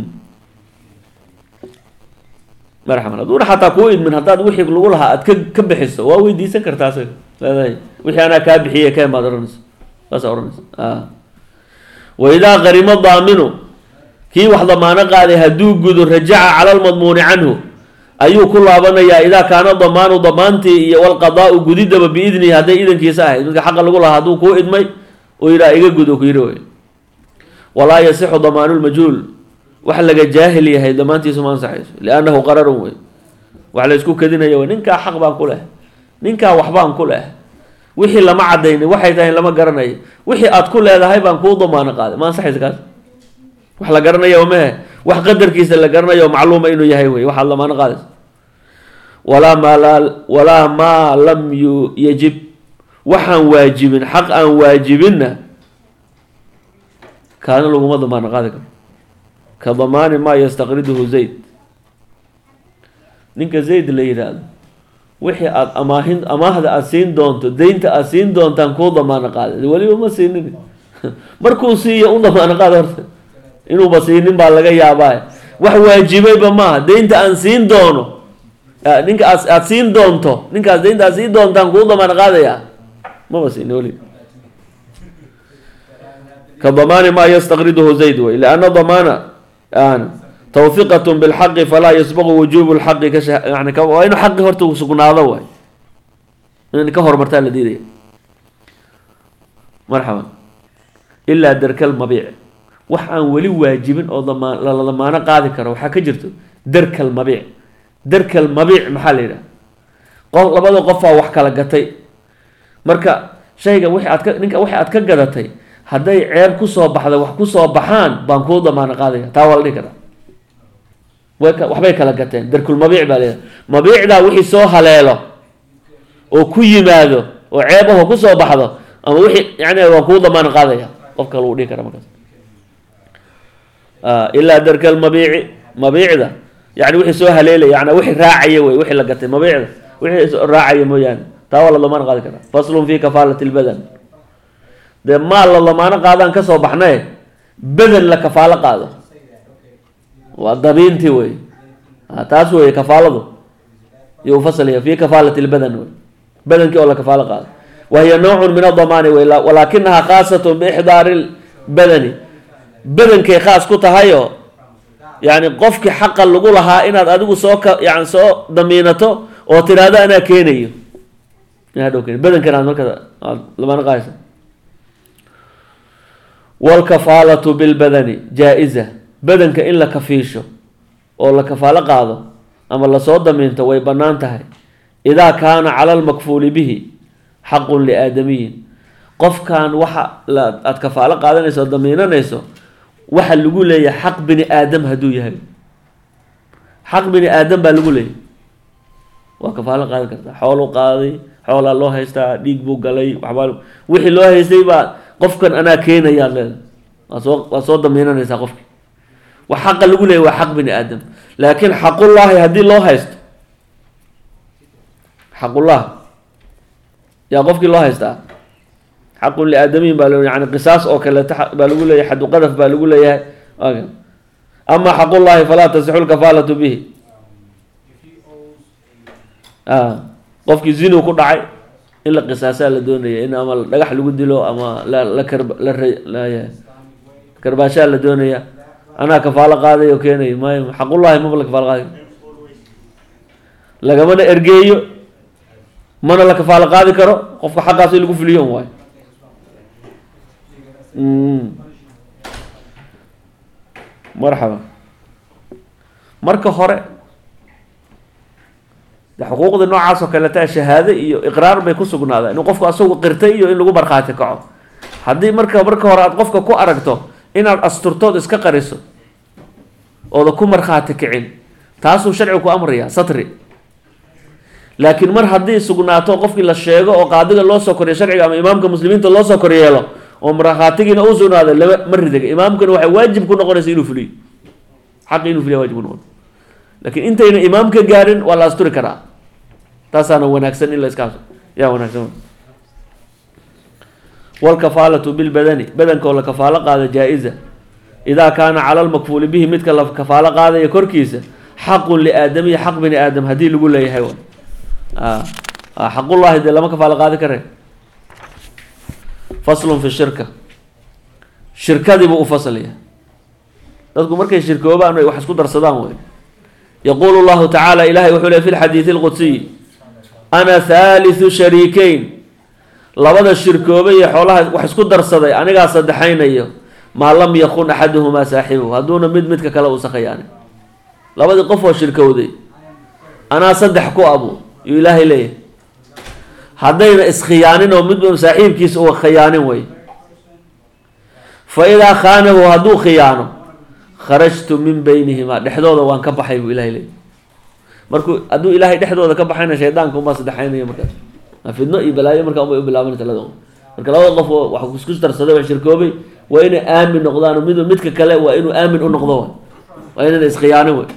marxaban hadduuna xataa kuu idmin haddaad wixii lagu lahaa aad ka ka bixiso waa weydiisan kartaa asaga leedahay wixii anaa kaa bixiyey keen baad ohanaysa saasa ohanaysa a wa idaa qarimo daaminu kii wax damaano qaaday hadduu gudo rajaca cala lmadmuuni canhu ayuu ku laabanayaa idaa kaana damaanu damaantii iyo walqadaau gudidaba biidnihi hadday idankiisa ahayd midka xaqa lagu lahaa hadduu kuu idmay uu yidhaha iga gud oo ku yidhi wey walaa yasixu damaanu lmajhuul wax laga jaahil yahay damaantiisu ma ansaxayso liannahu qararun wey wax la isku kadinaya wey ninkaa xaq baan ku leh ninkaa waxbaan ku leh wixii lama cadaynin waxay tahay lama garanayo wixii aad ku leedahay baan kuu damaano qaaday ma ansaxaysa kaas wax la garanaya mehe wax qadarkiisa la garanayo macluuma inuu yahay wey waxaad lamaano qaadaysa walaa maa laa walaa maa lam yu yajib waxaan waajibin xaq aan waajibinna kaana laguma damaano qaadi karo ka damaani maa yastaqriduhu zayd ninka zayd la yidhaahdo wixii aada amaahin amaahda aada siin doonto deynta aada siin doontaan kuu damaano qaaday weliba ma siinin markuu siiyo u damaano qaada horta inuuba siinin baa laga yaabaa wax waajibayba maaha deynta aan siin doono ninka aad aada siin doonto ninkaas deynta aad siin doontaan kuu damaano qaadaya maba siinin weli ka damaani maa yastaqriduhu zayd wey lianna damaana tawfiqat bilxaqi falaa yasbaqu wujubu lxaqi ka yani waa inuu xaqi horta sugnaado waay in ka horumartaa la diidaya marxaban ilaa darkal mabiic wax aan weli waajibin oo damaan la damaano qaadi karo waxaa ka jirto darkal mabiic darkal mabiic maxaa la yidhaha qof labada qofaa wax kala gatay marka shayga wixii aad ka ninka wixii aad ka gadatay hadday ceeb kusoo baxda wax kusoo baxaan baan kuu damaano qaadaya taa waa la dhihi karaa way waxbay kala gateen darkulmabiic baa leedahay mabiicdaa wixii soo haleelo oo ku yimaado oo ceeb ahoo kusoo baxdo ama wixii yani waa kuu damaano qaadaya qof kale uu dhihi kara markaas ilaa darkalmabiici mabiicda yani wixii soo haleelaya yani wixii raacaya wey wixii la gatay mabiicda wixii raacaya mooyaane taa waa la damaano qaadi karaa faslun fi kafaalati lbadan dee maal la damaano qaadaan kasoo baxnaye badan la kafaalo qaado waa dabiintii wey taas wey kafaaladu iyo ufasalaya fi kafaalati lbadan wey badankii oo la kafaalo qaado wahiya nowcun min adamaani wey walaakinahaa khaasatun biixdaari badani badankay khaas ku tahayo yani qofkii xaqa lagu lahaa inaad adigu soo ka yani soo damiinato oo tiraahdo anaa keenayo inadhow keen badankan aad marka aad lamana qaaysa walkafaalatu bilbadani jaa-iza badanka in la kafiisho oo la kafaalo qaado ama lasoo damiinto way bannaan tahay idaa kaana cala almakfuuli bihi xaqun liaadamiyin qofkan waxa la aada kafaalo qaadanayso oo damiinanayso waxa lagu leeyahay xaq bini aadam hadduu yahay xaq bini aadam baa lagu leeyahay waa kafaalo qaadan kartaa xoolu qaaday xoolaa loo haystaa dhiig buu galay waxbaa wixii loo haystay baa qofkan anaa keenayaa leeda waa soo waa soo damiinanaysaa qofki wax xaqa lagu leeyahy waa xaq bini aadam laakiin xaqullaahi haddii loo haysto xaqullah yaa qofkii loo haystaa xaqun liaadamiyin baa lo yani qisaas oo kaleeto baa lagu leeyahay xadu qadaf baa lagu leeyahay ama xaqullahi falaa tasixu lkafaalatu bihi qofkii zinu ku dhacay in la qisaasaa la doonaya in ama dhagax lagu dilo ama la karb la karbaashaa la doonaya anaa kafaalo qaaday oo keenay may xaqullahi maba la kafaalo qaaday lagamana ergeeyo mana la kafaalo qaadi karo qofka xaqaas in lagu fuliyo un waayo marxaba marka hore de xuquuqda noocaas oo kaleta shahaado iyo iqraar bay ku sugnaadaan in qofku asagu qirtay iyo in lagu markhaati kaco haddii marka marka hore aad qofka ku aragto inaad asturtood iska qariso ooda ku markhaati kicin taasuu sharcigu ku amrayaa satri laakiin mar haddii sugnaato qofkii la sheego oo qaadiga loo soo koriyo sharciga ama imaamka muslimiinta loo soo koryeelo oo markhaatigiina uu sugnaaday lama ma ridaga imaamkana waxay waajib ku noqonaysa inuu fuliyo xaqi inuu fuliya wajib ku noqon laakiin intayna imaamka gaarin waa la asturi karaa taasaana wanaagsan in la iska yaa wanaagsan walkafaalatu bilbadani badanka oo la kafaalo qaado jaa-iza idaa kaana cala lmakfuuli bihi midka la kafaalo qaadaya korkiisa xaqun liaadamiyi xaq bini aadam haddii lagu leeyahay xaqullahi dee lama kafaalo qaadi kare faslun fi shirka shirkadii buu u faslaya dadku markay shirkoobaan ay wax isku darsadaan wey yaquulu llahu tacaala ilahay wuxuu le fi lxadiidi lqudsiy ana thaalithu shariikeyn labada shirkoobe iyo xoolaha wax isku darsaday anigaa saddexaynayo maa lam yakun axaduhumaa saaxibuhu hadduuna mid midka kale uusa khiyaanin labadii qof oo shirkowday anaa saddex ku abu yuu ilaahay leeyahay haddayna iskhiyaanin oo midba saaxiibkiisa uu khiyaanin wey fa idaa khaanahu hadduu khiyaano kharajtu min beynihimaa dhexdooda waan ka baxay buu ilahay leeyahy markuu hadduu ilaahay dhexdooda ka baxayna shaydaanka unbaa saddexaynaya markaas fidno iyo balaayo markaa unbay u bilaabanaysa labada qof marka labada qof oo wax isku darsaday wax shirkoobay waa inay aamin noqdaan mid midka kale waa inuu aamin u noqdo waa inayna iskhiyaanin wey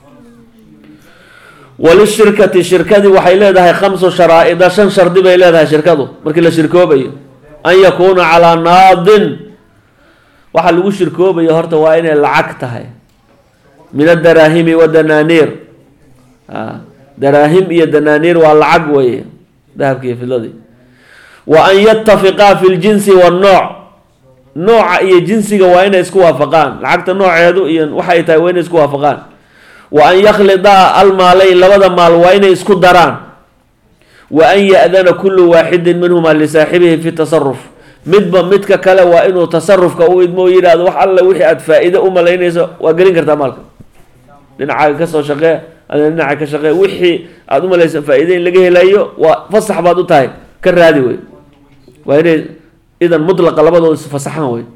walishirkati shirkadii waxay leedahay khamsu sharaa-ida shan shardi bay leedahay shirkadu markii la shirkoobayo an yakuuna calaa naadin waxaa lagu shirkoobayo horta waa inay lacag tahay min adaraahimi wadanaaniir daraahim iyo danaaniir waa lacag weye dahabki iyo fidladii wa an yatafiqaa fi ljinsi wannooc nooca iyo jinsiga waa inay isku waafaqaan lacagta nooceedu iyo waxay tahay waa inay isku waafaqaan wa an yakhlidaa almaalayn labada maal waa inay isku daraan wa an ya-dana kullu waaxidin minhumaa lisaaxibihi fi tasaruf midba midka kale waa inuu tasarufka u idmo o yidhaahdo wax alle wixii aada faa-iide u malaynayso waa gelin kartaa maalka dhinacaaga kasoo shaqee adina dhinaca ka shaqee wixii aada u malaysa faa-iide in laga helayo waa fasax baad u tahay ka raadi wey waa inay idan mutlaqa labadooda isfasaxaan wey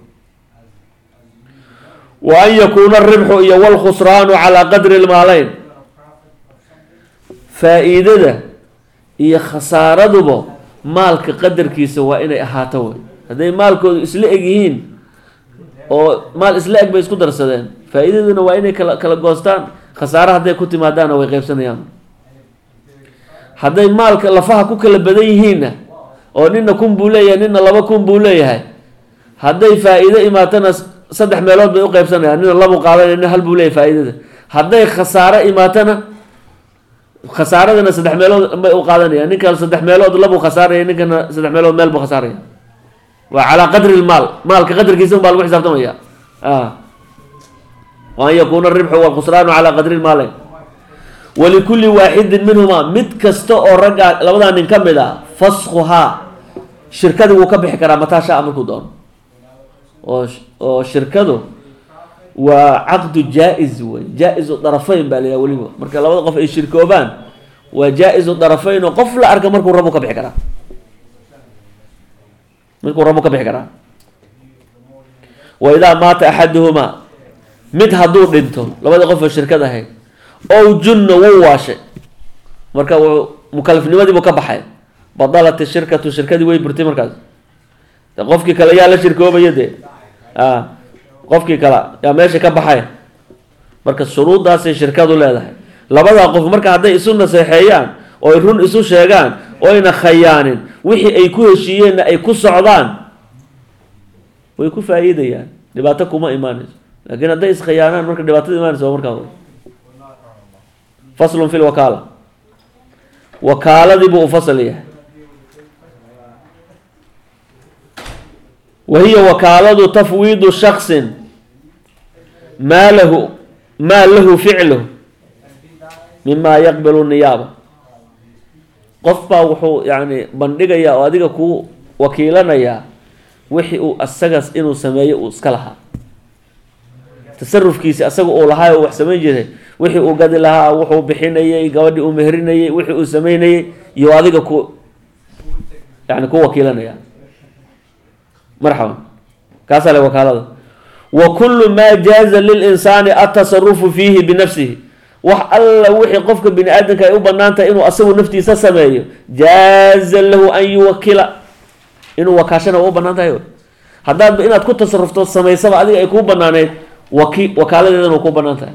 wa an yakuuna aribxu iyo walkhusraanu calaa qadri lmaaleyn faa-iidada iyo khasaaraduba maalka qadarkiisa waa inay ahaato wey hadday maalkoodu isla eg yihiin oo maal isla eg bay isku darsadeen faa-iidaduna waa inay kala kala goostaan khasaare hadday ku timaadaana way qeybsanayaan hadday maalka lafaha ku kala badan yihiinna oo nina kun buu leeyahay nina laba kun buu leeyahay hadday faa-iido imaatana saddex meelood bay u qeybsanayaan nina labu qaadanaya nina hal buu leeyahay faa-iidada hadday khasaare imaatana khasaaradana saddex meelood bay u qaadanaya ninkan saddex meelood labuu khasaaraya ninkana saddex meelood meel buu khasaaraya waa calaa qadri lmaal maalka qadarkiisa un baa lagu xisaabtamaya wa an yakuuna aribxu walkhusraanu calaa qadri lmaale walikulli waaxidin minhumaa mid kasta oo raggaa labadaa nin ka mid a faskhuhaa shirkadii wuu ka bixi karaa mataa shaa markuu doono oo oo shirkadu waa caqdu jaa-is wey jaa-isu darafayn baa layaha weliba marka labada qof ay shirkoobaan waa jaa-isu darafayn oo qof la arka markuu rabu ka bixi karaa markuu rabu ka bixi karaa wa idaa maata axaduhumaa mid hadduu dhinto labadii qof oo shirkad ahayd ow junna wuu waashay marka wuu mukalafnimadii buu ka baxay badalat shirkatu shirkadii way burtay markaas qofkii kale yaa la shirkoobaya dee a qofkii kale yaa meesha ka baxay marka shuruuddaasay shirkadu leedahay labadaa qof marka hadday isu naseexeeyaan oo ay run isu sheegaan oo ayna khayaanin wixii ay ku heshiiyeenna ay ku socdaan way ku faa-iidayaan dhibaato kuma imaanayso laakiin hadday iskhiyaanaan marka dhibaatada imaanaysa waa markaa faslun fi lwakaala wakaaladii buu u fasal yahay wa hiya wakaaladu tafwiidu shaksin maa lahu maa lahu ficluh mima yaqbilu niyaaba qof baa wuxuu yani bandhigayaa oo adiga kuu wakiilanayaa wixii uu asagaas inuu sameeyo uu iska lahaa tasarufkiisi asaga uu lahaa oo wax samayn jiray wixii uu gadi lahaa wuxuu bixinayay gabadhii uu meherinayay wixii uu sameynayay iyo adiga ku yani ku wakiilanaya marxaban kaasaa le wakaalada wa kullu maa jaaza lilinsaani atasarufu fiihi binafsihi wax alla wixii qofka bini aadamka ay u banaan tahay inuu asagu naftiisa sameeyo jaaza lahu an yuwakila inuu wakaashana waa u banaan tahay haddaadba inaad ku tasarufto samaysaba adiga ay kuu banaaneyd waki wakaaladeedana ku banaan tahay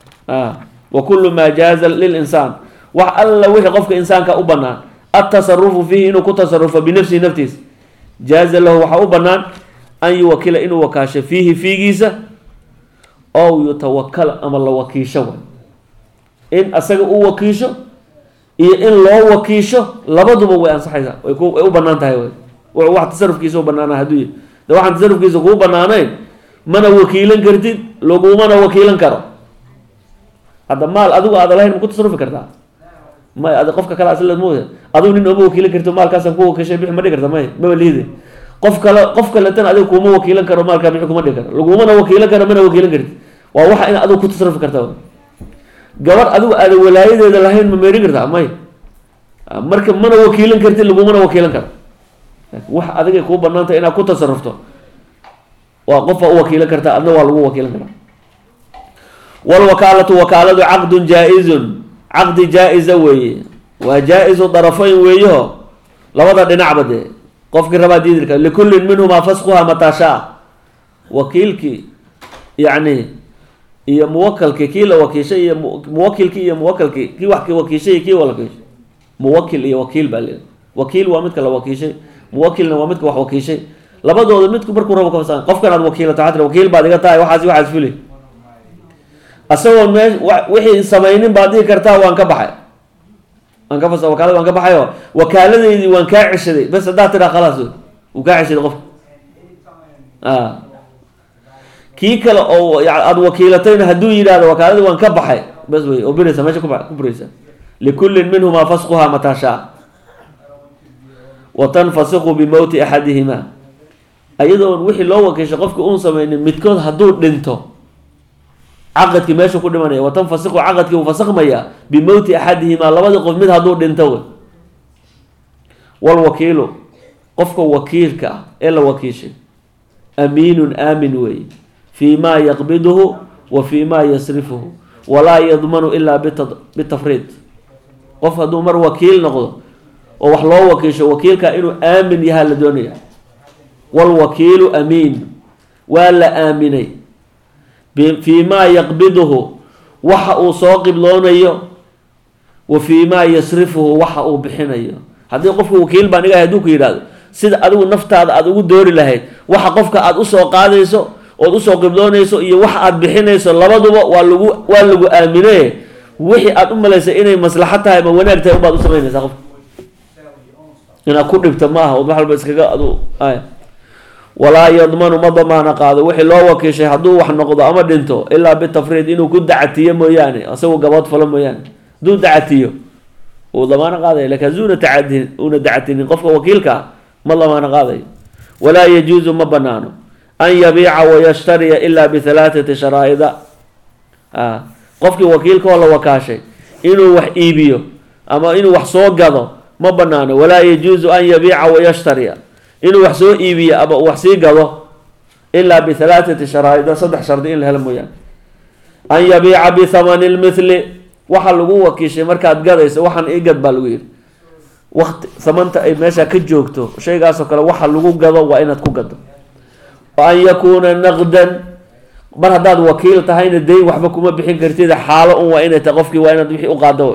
wa kullu maa jaaza lilinsaan wax alla wixii qofka insaanka u banaan atasarufu fiihi inuu ku tasarufo binafsihi naftiisa jaaza lahu waxaa u banaan an yuwakila inuu wakaasho fiihi fiigiisa ow yutawakala ama la wakiisho way in asaga u wakiisho iyo in loo wakiisho labaduba way ansaxaysaa way ku way u banaan tahay way wax tasarufkiisa u banaana hadduu yahy de waxaan tasarufkiisa kuu banaanayn mana wakiilan kartid lagumana wakiilan karo hadda maal adigu aada lahayn ma ku tasarufi kartaa may ad qofka kale asla mooda adigu nin oma wakiilan karto maalkaasaan ku wakiishay bixi ma dhigi karta may maba liide qof kale qof kaletana adiga kuma wakiilan karo maalkaa bixi kuma dhigi karo lagumana wakiilan karo mana wakiilan kartid waa waxa in adigu ku tasarufi karta gabar adigu aada walaayadeeda lahayn ma meerin kartaa may marka mana wakiilan kartid lagumana wakiilan karo wax adigay kuu banaantay inaad ku tasarufto waa qofa u wakiilan kartaa adna waa lagu wakiilan karaa walwakaalatu wakaaladu caqdun jaa-izun caqdi jaa-iza weeye waa jaa-izu darafayn weeyaho labada dhinacba dee qofkii rabaa diidilka likullin minhumaa faskuha mataashaa wakiilkii yacni iyo muwakalkii kii la wakiishay iyo muwakilkii iyo muwakalkii kii wax ki wakiishay iyo kii wakiishay muwakil iyo wakiil baa leedahay wakiil waa midka la wakiishay muwakilna waa midka wax wakiishay labadooda midku markuu rabo kafasa qofkan aad wakiilato waxaa tiri wakiil baad iga tahay waxaas waxaas fuli asagoo mee wixii samaynin baad dhihi kartaa waan ka baxay waan ka fasa wakaalada waan ka baxay oo wakaaladeydii waan kaa ceshaday bes haddaad tiraa khalaas wuu kaa ceshaday qofka a kii kale oo aada wakiilatayna hadduu yidhahdo wakaaladii waan ka baxay bes wey oo biraysa meesha kuba ku buraysa likullin minhumaa fasquhaa mataa shaa wa tanfasiqu bimowti axadihima ayadoon wixii loo wakiishay qofka uun sameynin midkood hadduu dhinto caqadkii meesha ku dhimanaya wa tanfasiqu caqadkii uu fasakmaya bimowti axadihimaa labadii qof mid hadduu dhinto wey walwakiilu qofka wakiilka ah ee la wakiishay amiinun aamin weeye fii maa yaqbiduhu wa fii maa yasrifuhu walaa yadmanu ilaa bitafriid qof hadduu mar wakiil noqdo oo wax loo wakiisho wakiilka inuu aamin yahaa la doonaya walwakiilu amiin waa la aaminay fii maa yaqbiduhu waxa uu soo qibloonayo wa fii maa yasrifuhu waxa uu bixinayo haddii qofka wakiil baan igahay haduu ku yidhahdo sida adigu naftaada aada ugu doori lahayd waxa qofka aada usoo qaadayso ood usoo qibloonayso iyo waxa aada bixinayso labaduba waa lagu waa lagu aamine wixii aada u malaysay inay maslaxo tahay ama wanaag tahay unbaad u samaynaysaa qofka inaad ku dhibto ma aha od wax walba iskaga adu ay walaa yadmanu ma damaana qaado wixii loo wakiishay hadduu wax noqdo ama dhinto ilaa bitafriid inuu ku dacatiyo mooyaane isagu gabood falo mooyaane hadduu dacatiyo uu damaano qaadaya lakin haduuna tacadin una dacatinin qofka wakiilka ah ma damaano qaadayo walaa yajuuzu ma banaano an yabiica wayashtariya ilaa bihalaathati sharaa'ida a qofkii wakiilka oo la wakaashay inuu wax iibiyo ama inuu wax soo gado ma banaano walaa yajuuzu an yabiica wayashtariya inuu wax soo iibiyo ama uu wax sii gado ilaa bihalaathati sharaa'ida saddex shardi in la helo mooyaane an yabiica bithamani lmithli waxa lagu wakiishay markaad gadayso waxaan ii gad baa lagu yidhi waqti samanta ay meesha ka joogto shaygaasoo kale waxa lagu gado waa inaad ku gado an yakuuna naqdan mar haddaad wakiil tahayna dayn waxba kuma bixin kartid xaalo un waa inay tahay qofkii waa inaad wixii u qaado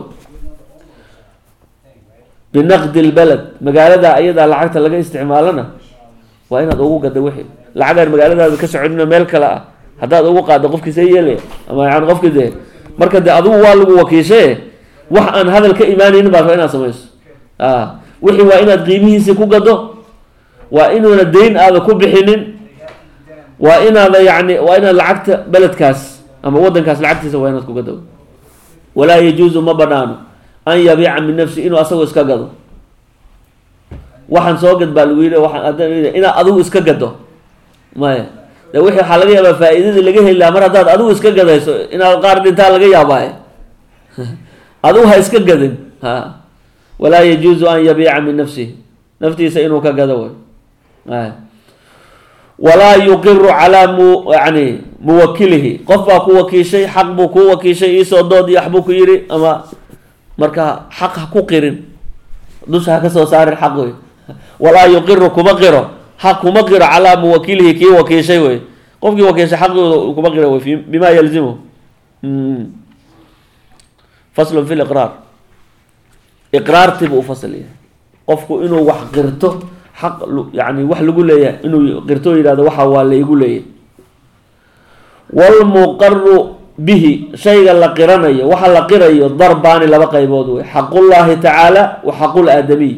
binaqdi lbaled magaalada ayadaa lacagta laga isticmaalana waa inaad ugu gado wixii lacagaan magaaladaada ka socodina meel kale ah haddaad ugu qaado qofkiisa yeelaya ama yani qofkii dee marka dee adigu waa lagu wakiishaye wax aan hadal ka imaanaynin baad rabaa inaad samayso a wixii waa inaad qiimihiisii ku gado waa inuuna dayn aada ku bixinin waa inaada yani waa inaad lacagta beledkaas ama wadankaas lacagtiisa waa inaad ku gado walaa yajuuzu ma banaano an yabiica min nafsi inuu asagoo iska gado waxaan soo gad baa lagu yidhi waxaan hadda inaad adigu iska gado maya de wixii waxaa laga yaabaa faa-iidadii laga heli lahaa mar haddaad adigu iska gadayso inaad qaar dhintaa laga yaabaaye adigu ha iska gadin ha walaa yajuuzu an yabiica min nafsihi naftiisa inuu ka gado way ay walaa yuqiru calaa mu yani muwakilihi qof baa ku wakiishay xaq buu ku wakiishay iisoo dood iyo waxbuu ku yidhi ama marka xaq ha ku qirin dusha ha ka soo saarin xaq wey walaa yuqiru kuma qiro xaq kuma qiro calaa muwakilihi kii wakiishay wey qofkii wakiishay xaqooda kuma qiro wey fi bima yalzimu faslun fi liqraar iqraartiibuu ufasl yahay qofku inuu wax qirto xaq yani wax lagu leeyahay inuu qirto yihahdo waxa waa laigu leeyahay walmuqaru bihi shayga la qiranayo waxa la qirayo darbaani laba qaybood wey xaqullahi tacaala wa xaqul aadamiy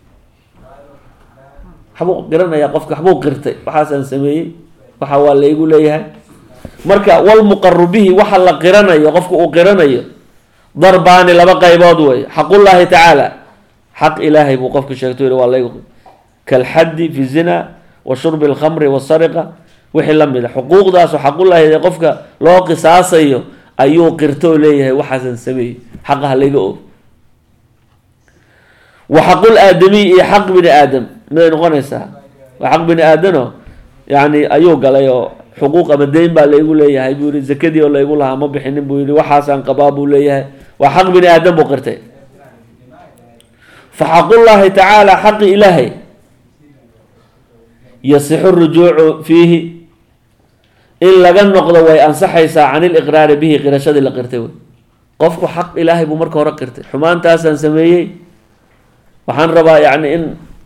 waxbuu qiranaya qofka waxbuu qirtay waxaasaan sameeyey waxa waa laigu leeyahay marka walmuqaru bihi waxa la qiranayo qofka uu qiranayo darbaani laba qaybood wey xaqullahi tacaala xaq ilaahay buu qofka sheegto yihi waa laygu kalxaddi fi zina wa shurbi alkhamri wasariqa wixii la mid a xuquuqdaasoo xaqullahi ee qofka loo qisaasayo ayuu qirtoo leeyahay waxaasan sameeyey xaqaha layga og wa xaqul aadamiy iyo xaq bini aadam miday noqonaysaa waa xaq bini aadano yani ayuu galay oo xuquuq ama deyn baa laygu leeyahay buu yihi zakadii oo laygu lahaa ma bixinin buu yihi waxaasaan qabaa buu leeyahay waa xaq bini aadam buu qirtay fa xaqullahi tacaala xaqi ilaahay yasixu rujuucu fiihi in laga noqdo way ansaxaysaa can iliqraari bihi qirashadii la qirtay wey qofku xaq ilaahay buu marka hore qirtay xumaantaasaan sameeyey waxaan rabaa yani in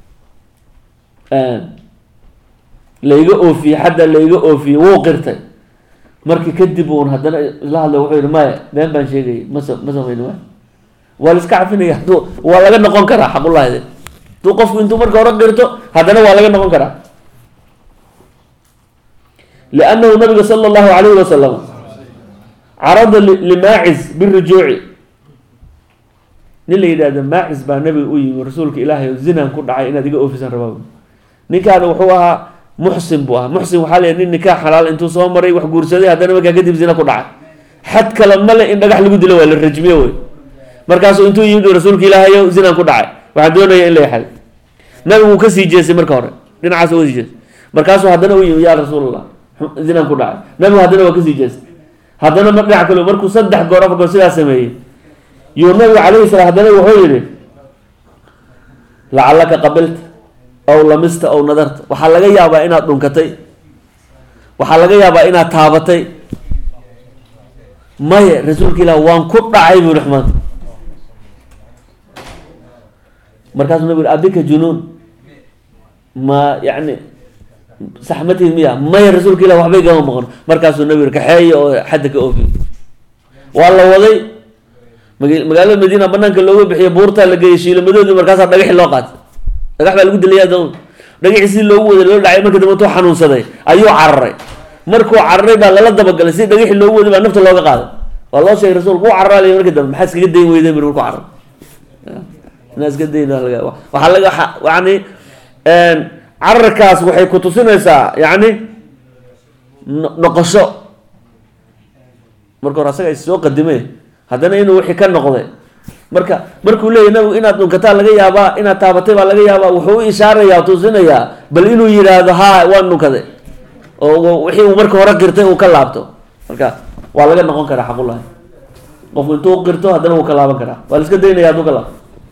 layga oofiye xadda layga oofiye wuu qirtay marki kadib uun haddana isla hadlay wuxuu yihi maya been baan sheegayay mas ma samayni waay waa la iska cafinaya haduu waa laga noqon karaa xaqullahide haduu qofku intuu marka hore qirto haddana waa laga noqon karaa liannahu nabiga sala allahu alayhi wasalam carada limaacis birujuuci nin la yidhahdo maacis baa nabiga u yimi rasuulka ilaahay oo zinaan ku dhacay inaad iga oofisan rabaa ninkaana wuxuu ahaa muxsin buu ahaa muxsin waxaa la nin nikaax xalaal intuu soo maray wax guursaday haddana markaa kadib zina ku dhacay xad kale male in dhagax lagu dilo waa la rajmiye wey markaasuu intuu yimid rasuulka ilaahayo zinaan ku dhacay waxaan doonaya in la yaxay nabigu wuu kasii jeestay marka hore dhinacaas uga sii jeestay markaasuu haddana u yimi yaa rasuulallah zinaan ku dhacay nabigu haddana waa kasii jeestay haddana mar dhinac kale markuu saddex goor afar goor sidaas sameeyey yuu nabigu calayhi salaam haddana wuxuu yihi lacalaka qabilta ow lamista ow nadarta waxaa laga yaabaa inaad dhunkatay waxaa laga yaabaa inaad taabatay maye rasuulka ilah waan ku dhacay buu yihi maanta markaasuu nabigu abika junuun ma yani saxmatid miya maya rasuulka ilah waxbay gama maqon markaasuu nabigu kaxeeya oo xadda ka oofiy waa la waday maga- magaalada madiina banaanka looga bixiyo buurtaa la geeyay shiilamadoodii markaasaa dhagaxi loo qaatay dhagax baa lagu dilaya doon dhagaxii si loogu waday loo dhacay marka dambe intuu xanuunsaday ayuu cararay markuu cararay baa lala dabagalay si dhagaxi loogu waday baa nafta looga qaaday waa loo sheegay rasuulku wuu cararaalay markii dambe maxaa iskaga dayn weyday mir markuu carar inaa iska dayn laga waxaa laga waxa- yani cararkaas waxay ku tusinaysaa yani no- noqosho marka hore asaga is soo qadimee haddana inuu wixii ka noqday marka markuu leeyahy nabigu inaad dhunkataa laga yaabaa inaad taabatay baa laga yaabaa wuxuu u ishaarayaa tusinayaa bal inuu yidhaahdo haa waan dhunkaday oo wixii uu marka hore qirtay uu ka laabto marka waa laga noqon karaa xaqullahi qofku intuu qirto haddana wuu ka laaban karaa waa la iska daynaya hadduu ka laabto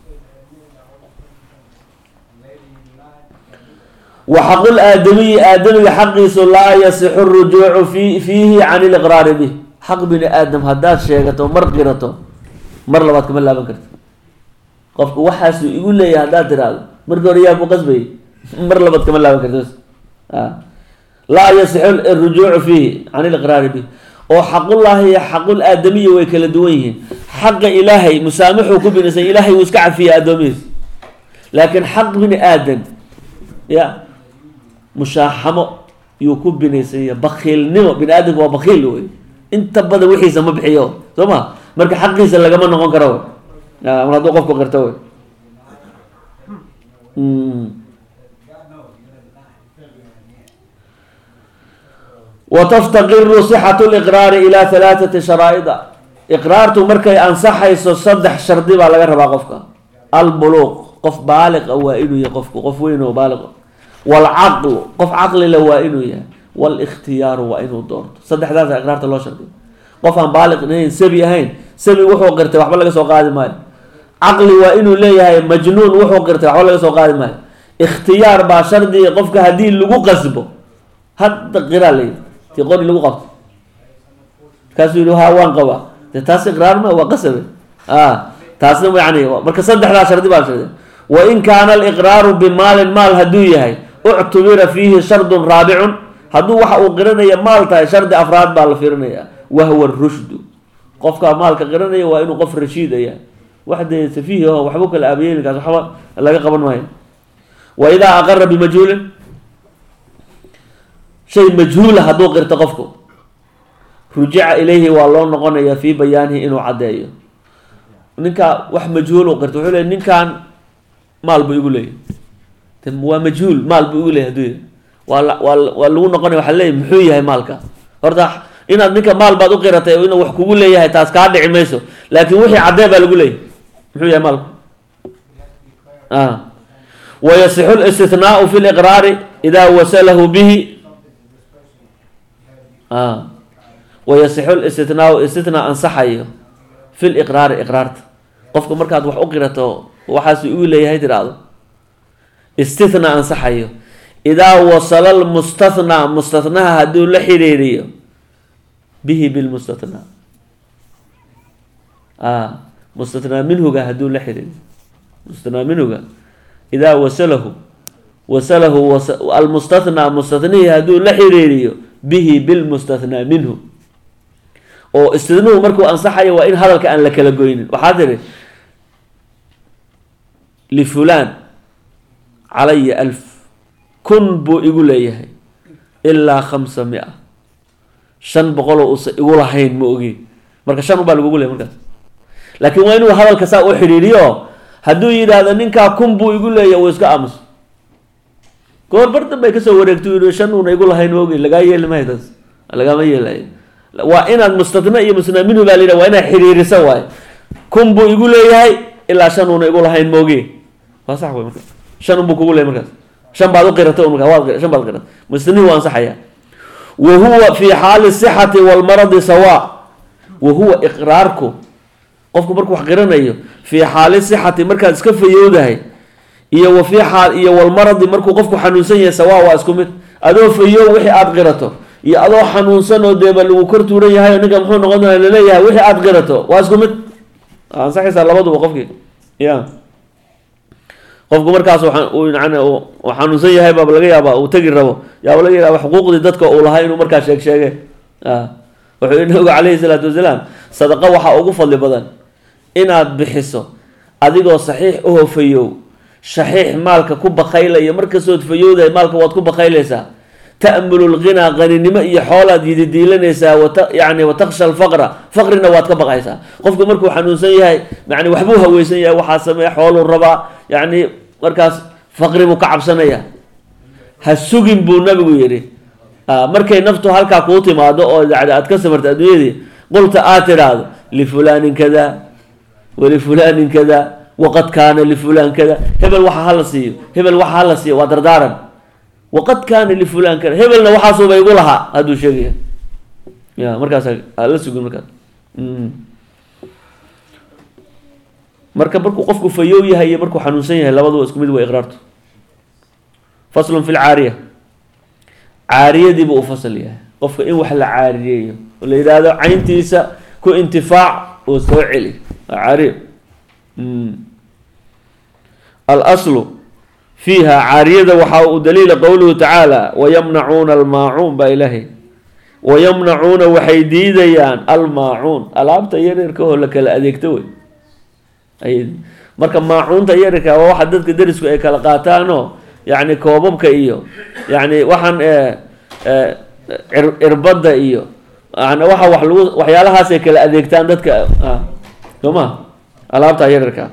wa xaqul aadamiyi aadamiga xaqiisu laa yasixu rujuucu fi fiihi can iliqraari bih xaq bini aadam haddaad sheegato mar qirato mar labaad kama laaban karti qofku waxaasuu igu leeyahay haddaad tiraahdo markii hore yaa ku qasbayay mar labaad kama laaban karti bas a laa yasixu rujuucu fiihi can iliqraari bih oo xaqullaahi iyo xaqul aadamiyi way kala duwan yihiin xaqa ilaahay musaamaxuu ku binaysan ilaahay wuu iska cafiya addoomihiis laakiin xaq bini aadan ya mushaaxamo yuu ku binaysan yahay bakiilnimo bini aadamka waa bakiil wey inta badan wixiisa ma bixiyo soo ma marka xaqiisa lagama noqon karo wey a mar hadduu qofku qirto wey Mm. wataftaqiru sixatu liqraari ilaa halaathati sharaa'ida iqraartu markay ansaxayso saddex shardi baa laga rabaa qofka albuluuq qof baaliq a waa inuu yahay qofku qof weyn oo baaliq ah waalcaqlu qof caqlila waa inuu yahay walikhtiyaaru waa inuu doorto saddexdaasa iqraarta loo shardiyo qof aan baaliq ahayn sabi ahayn sabi wuxuu qirtay waxba laga soo qaadi maayo caqli waa inuu leeyahay majnuun wuxuu qirtay waxba laga soo qaadi maayo ikhtiyaar baa shardiga qofka haddii lagu qasbo hadda qiraa layidhi tii qori lagu qabto markaasuu yihi ha waan qabaa de taas iqraar ma waa qasabe a taasna yani marka saddexdaa shardi baa shardi wa in kaana aliqraaru bimaalin maal hadduu yahay uctubira fiihi shardun raabicun hadduu waxa uu qiranaya maal tahay shardi afraad baa la fiirinaya wahwa rushdu qofka maalka qiranaya waa inuu qof rashiidaya wax dee safiih aho waxba kala aabayeelinkaas waxba laga qaban maayo wa idaa aqara bimajhuulin shay majhuula hadduu qirto qofku rujica ilayhi waa loo noqonaya fii bayaanihi inuu caddeeyo ninkaa wax majhuul u qirto wuxuu leey ninkan maal buu igu leeyahy de waa majhuul maal buu igu leeyahy haduu yahy waa la waa la- waa lagu noqonaya waxaa leeyahy muxuu yahay maalka horta inaad ninka maal baad u qiratay oo inuu wax kugu leeyahay taas kaa dhici mayso laakin wixii caddee baa lagu leeyahy muxuu yahay maalku a wayasixu listithnaau fi liqraari idaa wasalahu bihi a wayasixu listithnaau istithnaa ansaxayo fi liqraari iqraarta qofka markaad wax u qirato waxaas igu leeyahay tiraahdo istithnaa ansaxayo idaa wasala lmustathnaa mustathnaha hadduu la xiriiriyo bihi bilmustathnaa a mustathnaa minhuga hadduu la xiriiriyo mustathnaa minhuga idaa wasalahu wasalahu was- almustathnaa mustathnihii hadduu la xiriiriyo bihi bilmustathnaa minhu oo istidnuhu markuu ansaxayo waa in hadalka aan la kala goynin waxaa tiri lifulaan calaya alf kun buu igu leeyahay ilaa khamsa mia shan boqoloo uusa igu lahayn ma ogi marka shan ubaa lagugu leeyay markaas laakiin waa inuu hadalka saa u xidhiiriyo hadduu yidhaahdo ninkaa kun buu igu leeyahay uu iska aamuso goor bar danbay kasoo wareegto yidhi shan uuna igu lahayn ma ogi lagaa yeeli maayo taas lagama yeelayo waa inaad mustatna iyo musnaa minhu baa la yidhaha waa inaad xiriirisa waaye kun buu igu leeyahay ilaa shan uuna igu lahayn mooge waa sax wey marka shan unbuu kugu leeyahay markaas shan baad u qiratay un markaa waad qira- shan baad qiratay musnihi waa ansaxaya wa huwa fi xaali sixati walmaradi sawa wa huwa iqraarku qofku markuu wax qiranayo fii xaali sixati markaad iska fayowdahay iyo wa fii xaal iyo walmaradi markuu qofku xanuunsan yahay sawa waa isku mid adoo fayow wixii aad qirato iyo adoo xanuunsan oo deeba lagu kor tuuran yahay oo ninka muxuu noqon doonaa laleeyahay wixii aad qirato waa isku mid waa ansaxaysaa labaduba qofkii ya qofku markaas waxa- uu yani uu uu xanuunsan yahay baaba laga yaaba uu tegi rabo yaaba laga yaaba xuquuqdii dadka uu lahaa inuu markaa sheeg sheege a wuxuu yihi nabigu calayhi salaatu wasalaam sadaqa waxaa ugu fadli badan inaad bixiso adigoo saxiix u hofayow shaxiix maalka ku bakaylayo markastood fayowdahay maalka waad ku bakaylaysaa ta'mulu lghinaa qaninimo iyo xoolaad yididiilanaysaa wata yani wataksha alfaqra faqrina waad ka baqaysaa qofku markuu xanuunsan yahay yani waxbuu haweysan yahay waxaa sameeya xooluu rabaa yani markaas faqri buu ka cabsanaya ha sugin buu nabigu yidhi markay naftu halkaa kuu timaado oo yani aad ka samarta adduunyadii qulta aad tidhaahdo lifulaanin kada walifulaanin kada waqad kaana lifulaan kada hebel waxa hala siiyo hebel waxa hala siiyo waa dardaaran waqad kaana lifulaan kada hebelna waxaasuba igu lahaa hadduu sheegaya ya markaas hala sugin markaas marka markuu qofku fayow yahay iyo markuu xanuunsan yahay labaduba isku mid waa iqraartu faslun fi lcaariya caariyadii buu u fasal yahay qofka in wax la caariyeeyo oo la yidhaahdo cayntiisa ku intifaac oo soo celi waa caariya alaslu fiiha caariyada waxaa uu daliila qowluhu tacaala wayamnacuuna almaacuun baa ilaahay wayamnacuuna waxay diidayaan almaacuun alaabta yaryarkahoo la kala adeegto wey ay marka maacuunta yaryarka waa waxa dadka derisku ay kala qaataanoo yacni koobabka iyo yacni waxaan cirbadda iyo yani waxa wax lagu waxyaalahaasay kala adeegtaan dadka soo ma alaabta yaryarka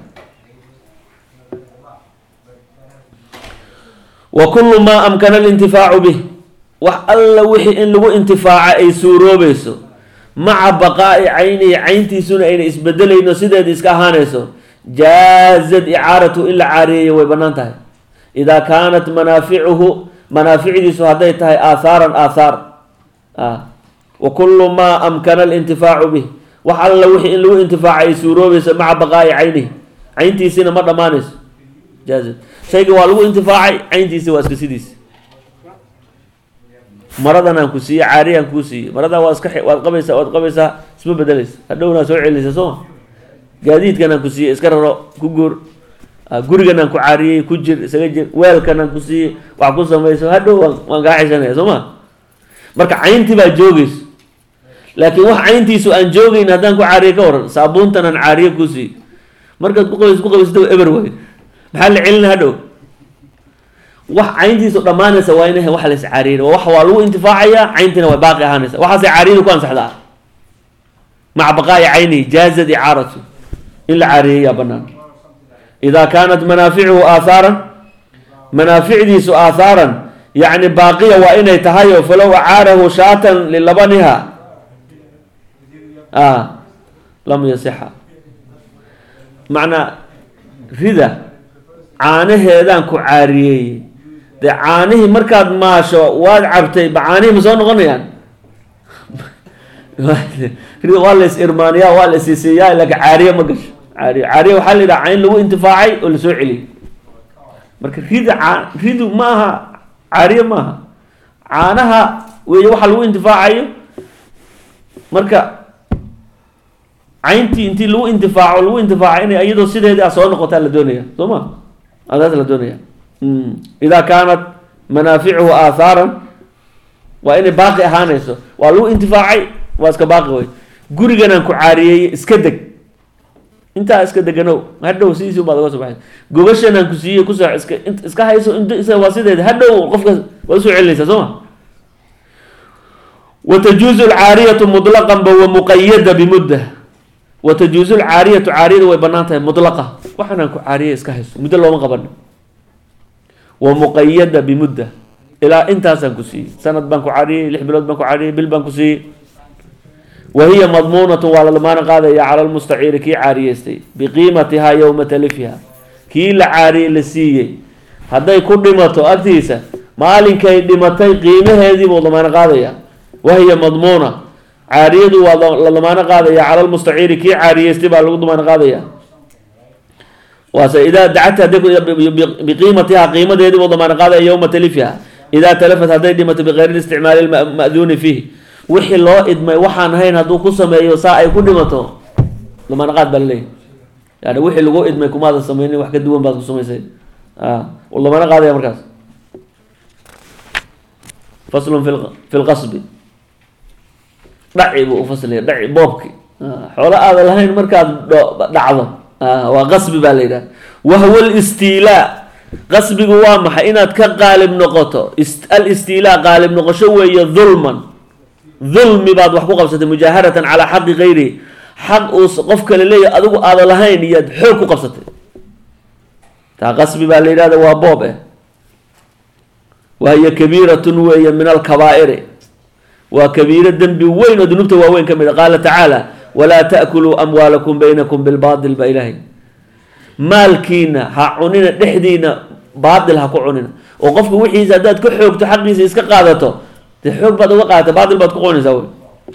wa kullu maa amkana alintifaacu bih wax alla wixii in lagu intifaaca ay suuroobayso maca baqaa'i caynihi cayntiisuna ayna isbedelayno sideeda iska ahaanayso jaazad icaaratu in la caariyeeyo way bannaan tahay idaa kaanat manaaficuhu manaaficdiisu hadday tahay aahaaran aathaar wa kullu maa amkana alintifaacu bih wax alla wixii in lagu intifaaca ay suuroobayso maca baqaa'i caynihi cayntiisina ma dhammaanayso jaazad shayga waa lagu intifaacay cayntiisa waa iska sidiisa maradan aan ku siiye caariyaan kuu siiye maradaa waa iska waad qabaysaa waad qabaysaa isma bedelaysa hadhowna soo celinaysa sooma gaadiidkan aan ku siiye iska raro ku guur gurigan aan ku caariyey ku jir isaga jir weelkan aan ku siiye wax ku samayso hadhow waan waan kaa xisanaya soo ma marka cayntii baa joogayso laakiin wax cayntiisu aan joogeyn haddaan ku caariye ka waran saabuuntan aan caariye kuu siiye markaad ku qabayso ku qabaysata eber waay maxaa la celina hadhow wax cayntiisu dhammaanaysa waa ina wax las caariyin wax waa lagu intifaacayaa cayntiina way baaqi ahaanaysa waxaasay caariyadu ku ansaxdaa maca baqaa'i caynihi jaazad icaaratu in la caariyeeyaa banaan idaa kaanat manaaficuhu aahaaran manaaficdiisu aahaaran yacni baaqiya waa inay tahay oo falow acaarahu shaatan lilabaniha a lam yasixa macnaa rida caanaheedaan ku caariyeeyey dee caanihii markaad maasho waad cabtay ba caanihii ma soo noqonayaan waa la is irmaaniyaa waa la isiisiiyaa laakiin caariye ma gasho caariye caariye waxaa la yidhaha cayn lagu intifaacay oo lasoo celiyey marka rida caa ridu ma aha caariye ma aha caanaha weeye waxa lagu intifaacayo marka cayntii intii lagu intifaaco lagu intifaaca inay iyadoo sideedii a soo noqotaa la doonaya soo ma adaas la doonaya idaa kaanat manaaficuhu aahaaran waa inay baaqi ahaanayso waa lagu intifaacay waa iska baaqi wey guriganaan ku caariyeeye iska deg intaa iska deganow hadhow sidiisi ubaad oga soo baxay gogashanaan ku siiyey kusoo iska iska hayso int waa sideeda hadhow qofka waad usoo celinaysaa soo ma watajuuzu alcaariyatu mutlaqan ba wa muqayada bimudda watajuuzu lcaariyatu caariyada way banaan tahay mutlaqa waxaanaan ku caariyay iska hayso muddo looma qabano wa muqayada bimudda ilaa intaasaan ku siiyey sanad baan ku caariyey lix bilood baan ku caariyey bil baan ku siiyey wa hiya madmuunatu waa la damaano qaadaya cala lmustaciiri kii caariyeystay biqiimatihaa yowma talifiha kii la caariyey la siiyey hadday ku dhimato agtiisa maalinkay dhimatay qiimaheedii buu damaano qaadaya wa hiya madmuuna caariyadu waa la damaano qaadaya cala lmustaciiri kii caariyeystay baa lagu damaano qaadaya waase idaa dacata hadday biqiimatiha qiimadeedii buu damaano qaadaya yowma talifiha idaa talafat hadday dhimato bikayri isticmaali lma'duuni fiih wixii loo idmay waxaan ahayn hadduu ku sameeyo saa ay ku dhimato damaano qaad baa laleeyahy yani wixii lagu idmay kumaadan sameynin wax ka duwan baad ku samaysay wuu damaano qaadaya markaas faslun fi lqasbi dhaci buu ufaslaya dhaci boobki xoolo aada lahayn markaad dhacdo waa qasbi baa la yidhaha wahwa listiilaa qasbigu waa maxay inaad ka qaalib noqoto alistiilaa qaalib noqosho weeye dulman dulmi baad wax ku qabsatay mujaaharatan calaa xaqi gayri xaq uu qof kale leeyahy adigu aada lahayn iyaad xoog ku qabsatay taa qasbi baa la yidhahda waa boob eh wahiya kabiiratun weeye min alkabaa'iri waa kabiiro dembi weyn oo dunuubta waaweyn ka mid a qaala tacaala walaa ta'kuluu amwaalakum baynakum bilbaatil baa ilaahay maalkiina ha cunina dhexdiina baatil ha ku cunina oo qofka wixiisa haddaad ka xoogto xaqiisa iska qaadato dee xoog baad uga qaadata baatil baad ku cunaysaa wey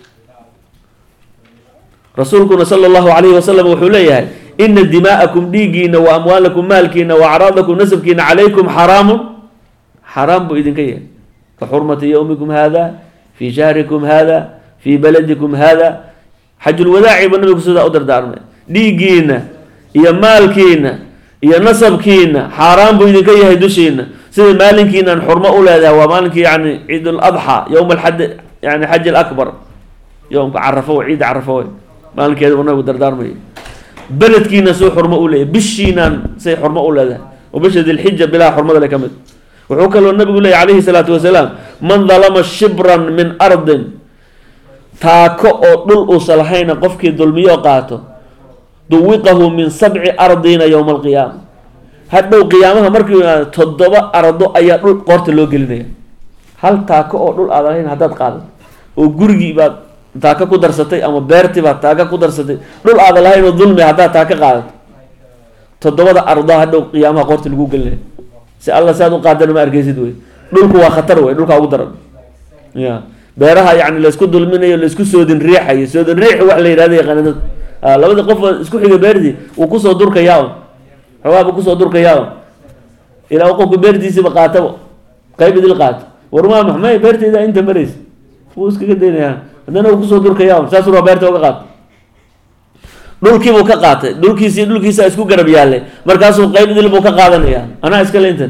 rasuulkuna sala allahu calayhi wasalam wuxuu leeyahay ina dimaa'akum dhiiggiina wa amwaalakum maalkiina wa acraadakum nasabkiina calaykum xaraamun xaraam buu idinka yahay ka xurmati yowmikum hada fii shahrikum hada fii baladikum hada xajulwadaaci buu nabigu sidaa u dardaarmay dhiiggiina iyo maalkiina iyo nasabkiina xaaraan buu idinka yahay dushiina sida maalinkiinaan xurmo u leedahay waa maalinkii yani ciid ladxa yowma alxad yani xaj alakbar yowmka carafo wey ciidda carafo wey maalinkeeda buu nabigu dardaarmaya beledkiina suu xurmo u leeyahay bishiinaan say xurmo u leedahay oo bisha dilxija bilaa xurmada le ka mid wuxuu kaloo nabigu leeyay calayhi salaatu wasalaam man dalama shibran min ardin taako oo dhul uusa lahayna qofkii dulmiyo qaato duwiqahu min sabci ardiina yowma alqiyaama hadhow qiyaamaha markii toddoba ardo ayaa dhul qoorta loo gelinaya hal taako oo dhul aad lahayn haddaad qaadato oo gurigii baad taaka ku darsatay ama beertii baad taaka ku darsatay dhul aada lahayn oo dulmi haddaad taaka qaadato toddobada ardo hadhow qiyaamaha qoorta lagu gelinaya si alla si aad u qaadana ma arkeysid wey dhulku waa khatar wey dhulkaa ugu daran ya beeraha yani laysku dulminayo laysku soodin riixayo soodin riix wax la yihahda yaqaanada labadii qof isku xiga beertii wuu kusoo durkayaa un xoogaa buu kusoo durkayaa un ilaa qofku beertiisiba qaataba qayb idil qaato warmaa maxmay beerteyda inta maraysa wuu iskaga daynayaa haddana uu kusoo durkayaa un saasuu raa beerta uga qaato dhulkiibuu ka qaatay dhulkiisi dhulkiisa isku garab yaallay markaasuu qayb idil buu ka qaadanaya anaa iskale intan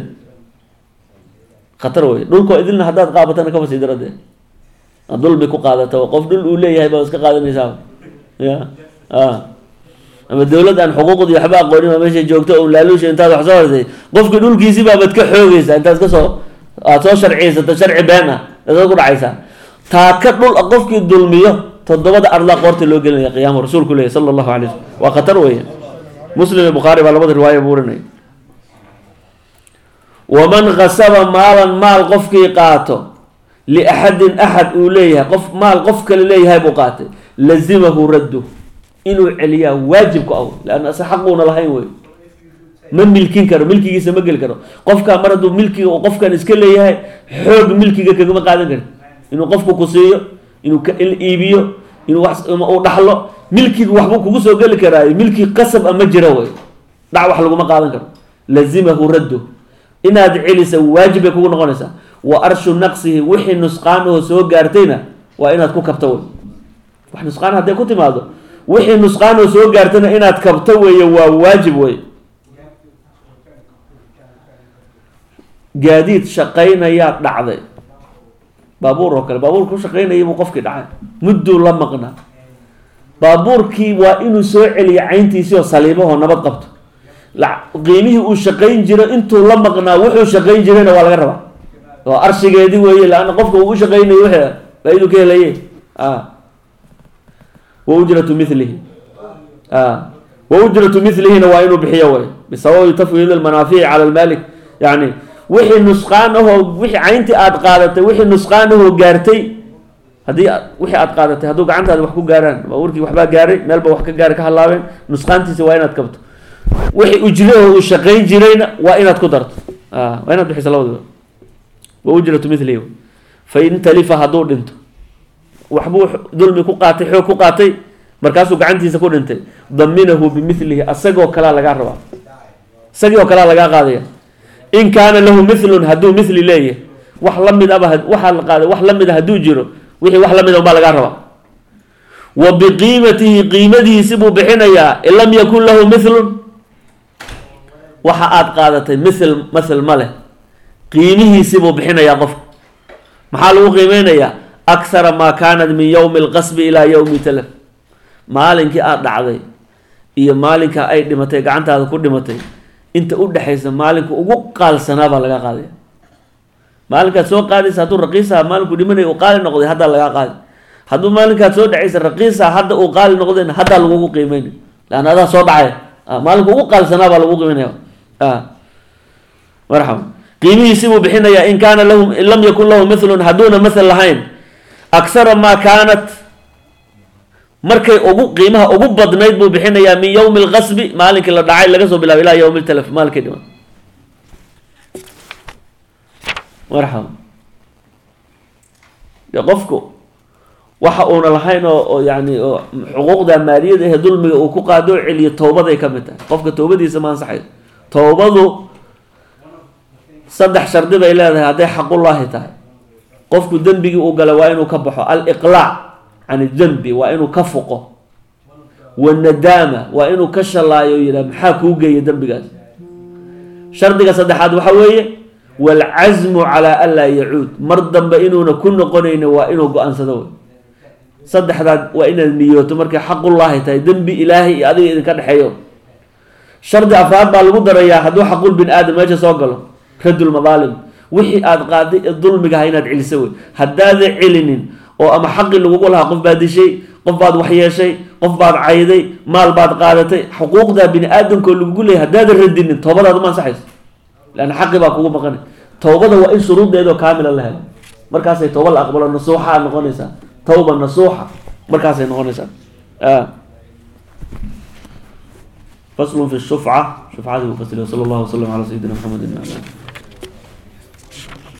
khatar wey dhulkoo idilna haddaad qaabatana kaba sii daradee dulmi ku qaadata qof dhul uu leeyahay baa iska qaadanaysaa ya ama dawlad aan xuquuqdi waxba aqoonin baa meesha joogto un laaluusha intaad wax soo hartay qofkii dhulkiisi baabad ka xoogaysaa intaad kasoo aad soo sharciyaysato sharci been ah eedaad ku dhacaysaa taaka dhul qofkii dulmiyo toddobada ardaa qoorta loo gelinaya qiyaama rasuulku leeyahy sala allahu alay slm waa khatar weeye muslim iyo bukhaari baa labada riwaaya buu oranaya waman kasaba maalan maal qofkii qaato liaxadin axad uu leeyahay qof maal qof kale leeyahay buu qaatay lazimahu raddu inuu celiyaa waajib ku aw leanna ase xaquuna lahayn wey ma milkin karo milkigiisa ma geli karo qofkaa mar hadduu milkiga uu qofkan iska leeyahay xoog milkiga kagama qaadan kari inuu qofku ku siiyo inuu ka iibiyo inuu wax uu dhaxlo milkiga waxbuu kugu soo geli karaayo milki qasab a ma jiro wey dhac wax laguma qaadan karo lazimahu raddu inaad celisa waajib bay kugu noqonaysaa wa arshu naqsihi wixii nusqaanaho soo gaartayna waa inaad ku kabto wey wax nusqaan hadday ku timaado wixii nusqaanaho soo gaartayna inaad kabto weeye waa waajib wey gaadiid shaqaynayaa dhacday baabuur oo kale baabuur ku shaqaynaya buu qofkii dhacay mudduu la maqnaa baabuurkii waa inuu soo celiyo cayntiisii oo saliibahoo nabad qabto qiimihii uu shaqayn jiro intuu la maqnaa wuxuu shaqayn jirayna waa laga rabaa oo arshigeedi weeye laanna qofka uu u shaqaynayo w faa-idu ka helaye wa ujratu milihi wa ujratu milihina waa inuu bixiyo way bisababi tafwiid almanaafici cala lmalik yani wixii nusqaan ahoo wixii cayntii aada qaadatay wixii nusqaan ahoo gaartay haddii wixii aada qaadatay hadduu gacantaada wax ku gaaraan baabuurkii waxbaa gaaray meelba wax ka gaaray ka halaabeen nusqaantiisa waa inaad kabto wixii ujraho uu shaqayn jirayna waa inaad ku darto waa inaad bixiso labadaba wa ujratu milihi fain talifa hadduu dhinto waxbuu dulmi ku qaatay xoog ku qaatay markaasuu gacantiisa ku dhintay daminahu bimilihi asagoo kalea lagaa rabaa isagii oo kalea lagaa qaadaya in kaana lahu milun hadduu mili leeyahay wax lamid aba waxaa la qaaday wax lamid a hadduu jiro wixii wax lamid a unbaa lagaa rabaa wa biqiimatihi qiimadihiisi buu bixinayaa in lam yakun lahu milun waxa aada qaadatay mil mathel ma leh qiimihiisi buu bixinayaa qofka maxaa lagu qiimeynayaa akhara maa kaanat min yowmi alqasbi ilaa yowmi talaf maalinkii aada dhacday iyo maalinka ay dhimatay gacantaada ku dhimatay inta u dhexaysa maalinka ugu qaalsanaa baa laga qaadaya maalinkaad soo qaadaysa hadduu raqiisaha maalinku dhimanaya uu qaali noqday haddaa lagaa qaadi hadduu maalinkaad soo dhacaysa raqiisaha hadda uu qaali noqdayna haddaa lagugu qiimeynay leanna adaa soo dhacay maalinka ugu qaalsanaa baa lagu qiimeynaya marxaba qiimihiisi buu bixinayaa in kaana lahum in lam yakun lahu mithlun hadduuna mathal lahayn aksara maa kaanat markay ugu qiimaha ugu badnayd buu bixinayaa min yowmi alqasbi maalinkii la dhacay laga soo bilaabo ilaa yowmi ltalaf maalinkii dhiman marxaba de qofku waxa uuna lahayn oo oo yani oo xuquuqda maaliyada ee dulmiga uu ku qaado o celiyo towbaday ka mid tahay qofka towbadiisa ma ansaxayo towbadu saddex shardi bay leedahay hadday xaqullaahi tahay qofku dembigii uu gala waa inuu ka baxo aliqlaac can idembi waa inuu ka fuqo wanadaama waa inuu ka shalaayo yidhah maxaa kuu geeya dembigaas shardiga saddexaad waxa weeye waalcasmu calaa an laa yacuud mar dambe inuuna ku noqonayni waa inuu go-aansado wey saddexdaad waa inaad niyooto markay xaqullaahi tahay dembi ilaahay iyo adiga idinka dhexeeyo shardi afraad baa lagu darayaa hadduu xaqul bin aadam meesha soo galo radulmadaalim wixii aada qaaday ee dulmigaha inaad celiso wey haddaadan celinin oo ama xaqii lagugu lahaa qof baad dishay qof baad waxyeeshay qof baad cayday maal baad qaadatay xuquuqda bini aadamkoo lagugu leeyay haddaadan radinin toobadaada ma ansaxayso leanna xaqi baa kugu maqanay towbada waa in shuruuddeedoo kaamila la helo markaasay tooba la aqbalo nasuuxa aad noqonaysaa tawba nasuuxa markaasay noqonaysaa faslun fi shufca shufcadii uu fasiliyo sala allahu wasalam calaa sayidina maxamedin wala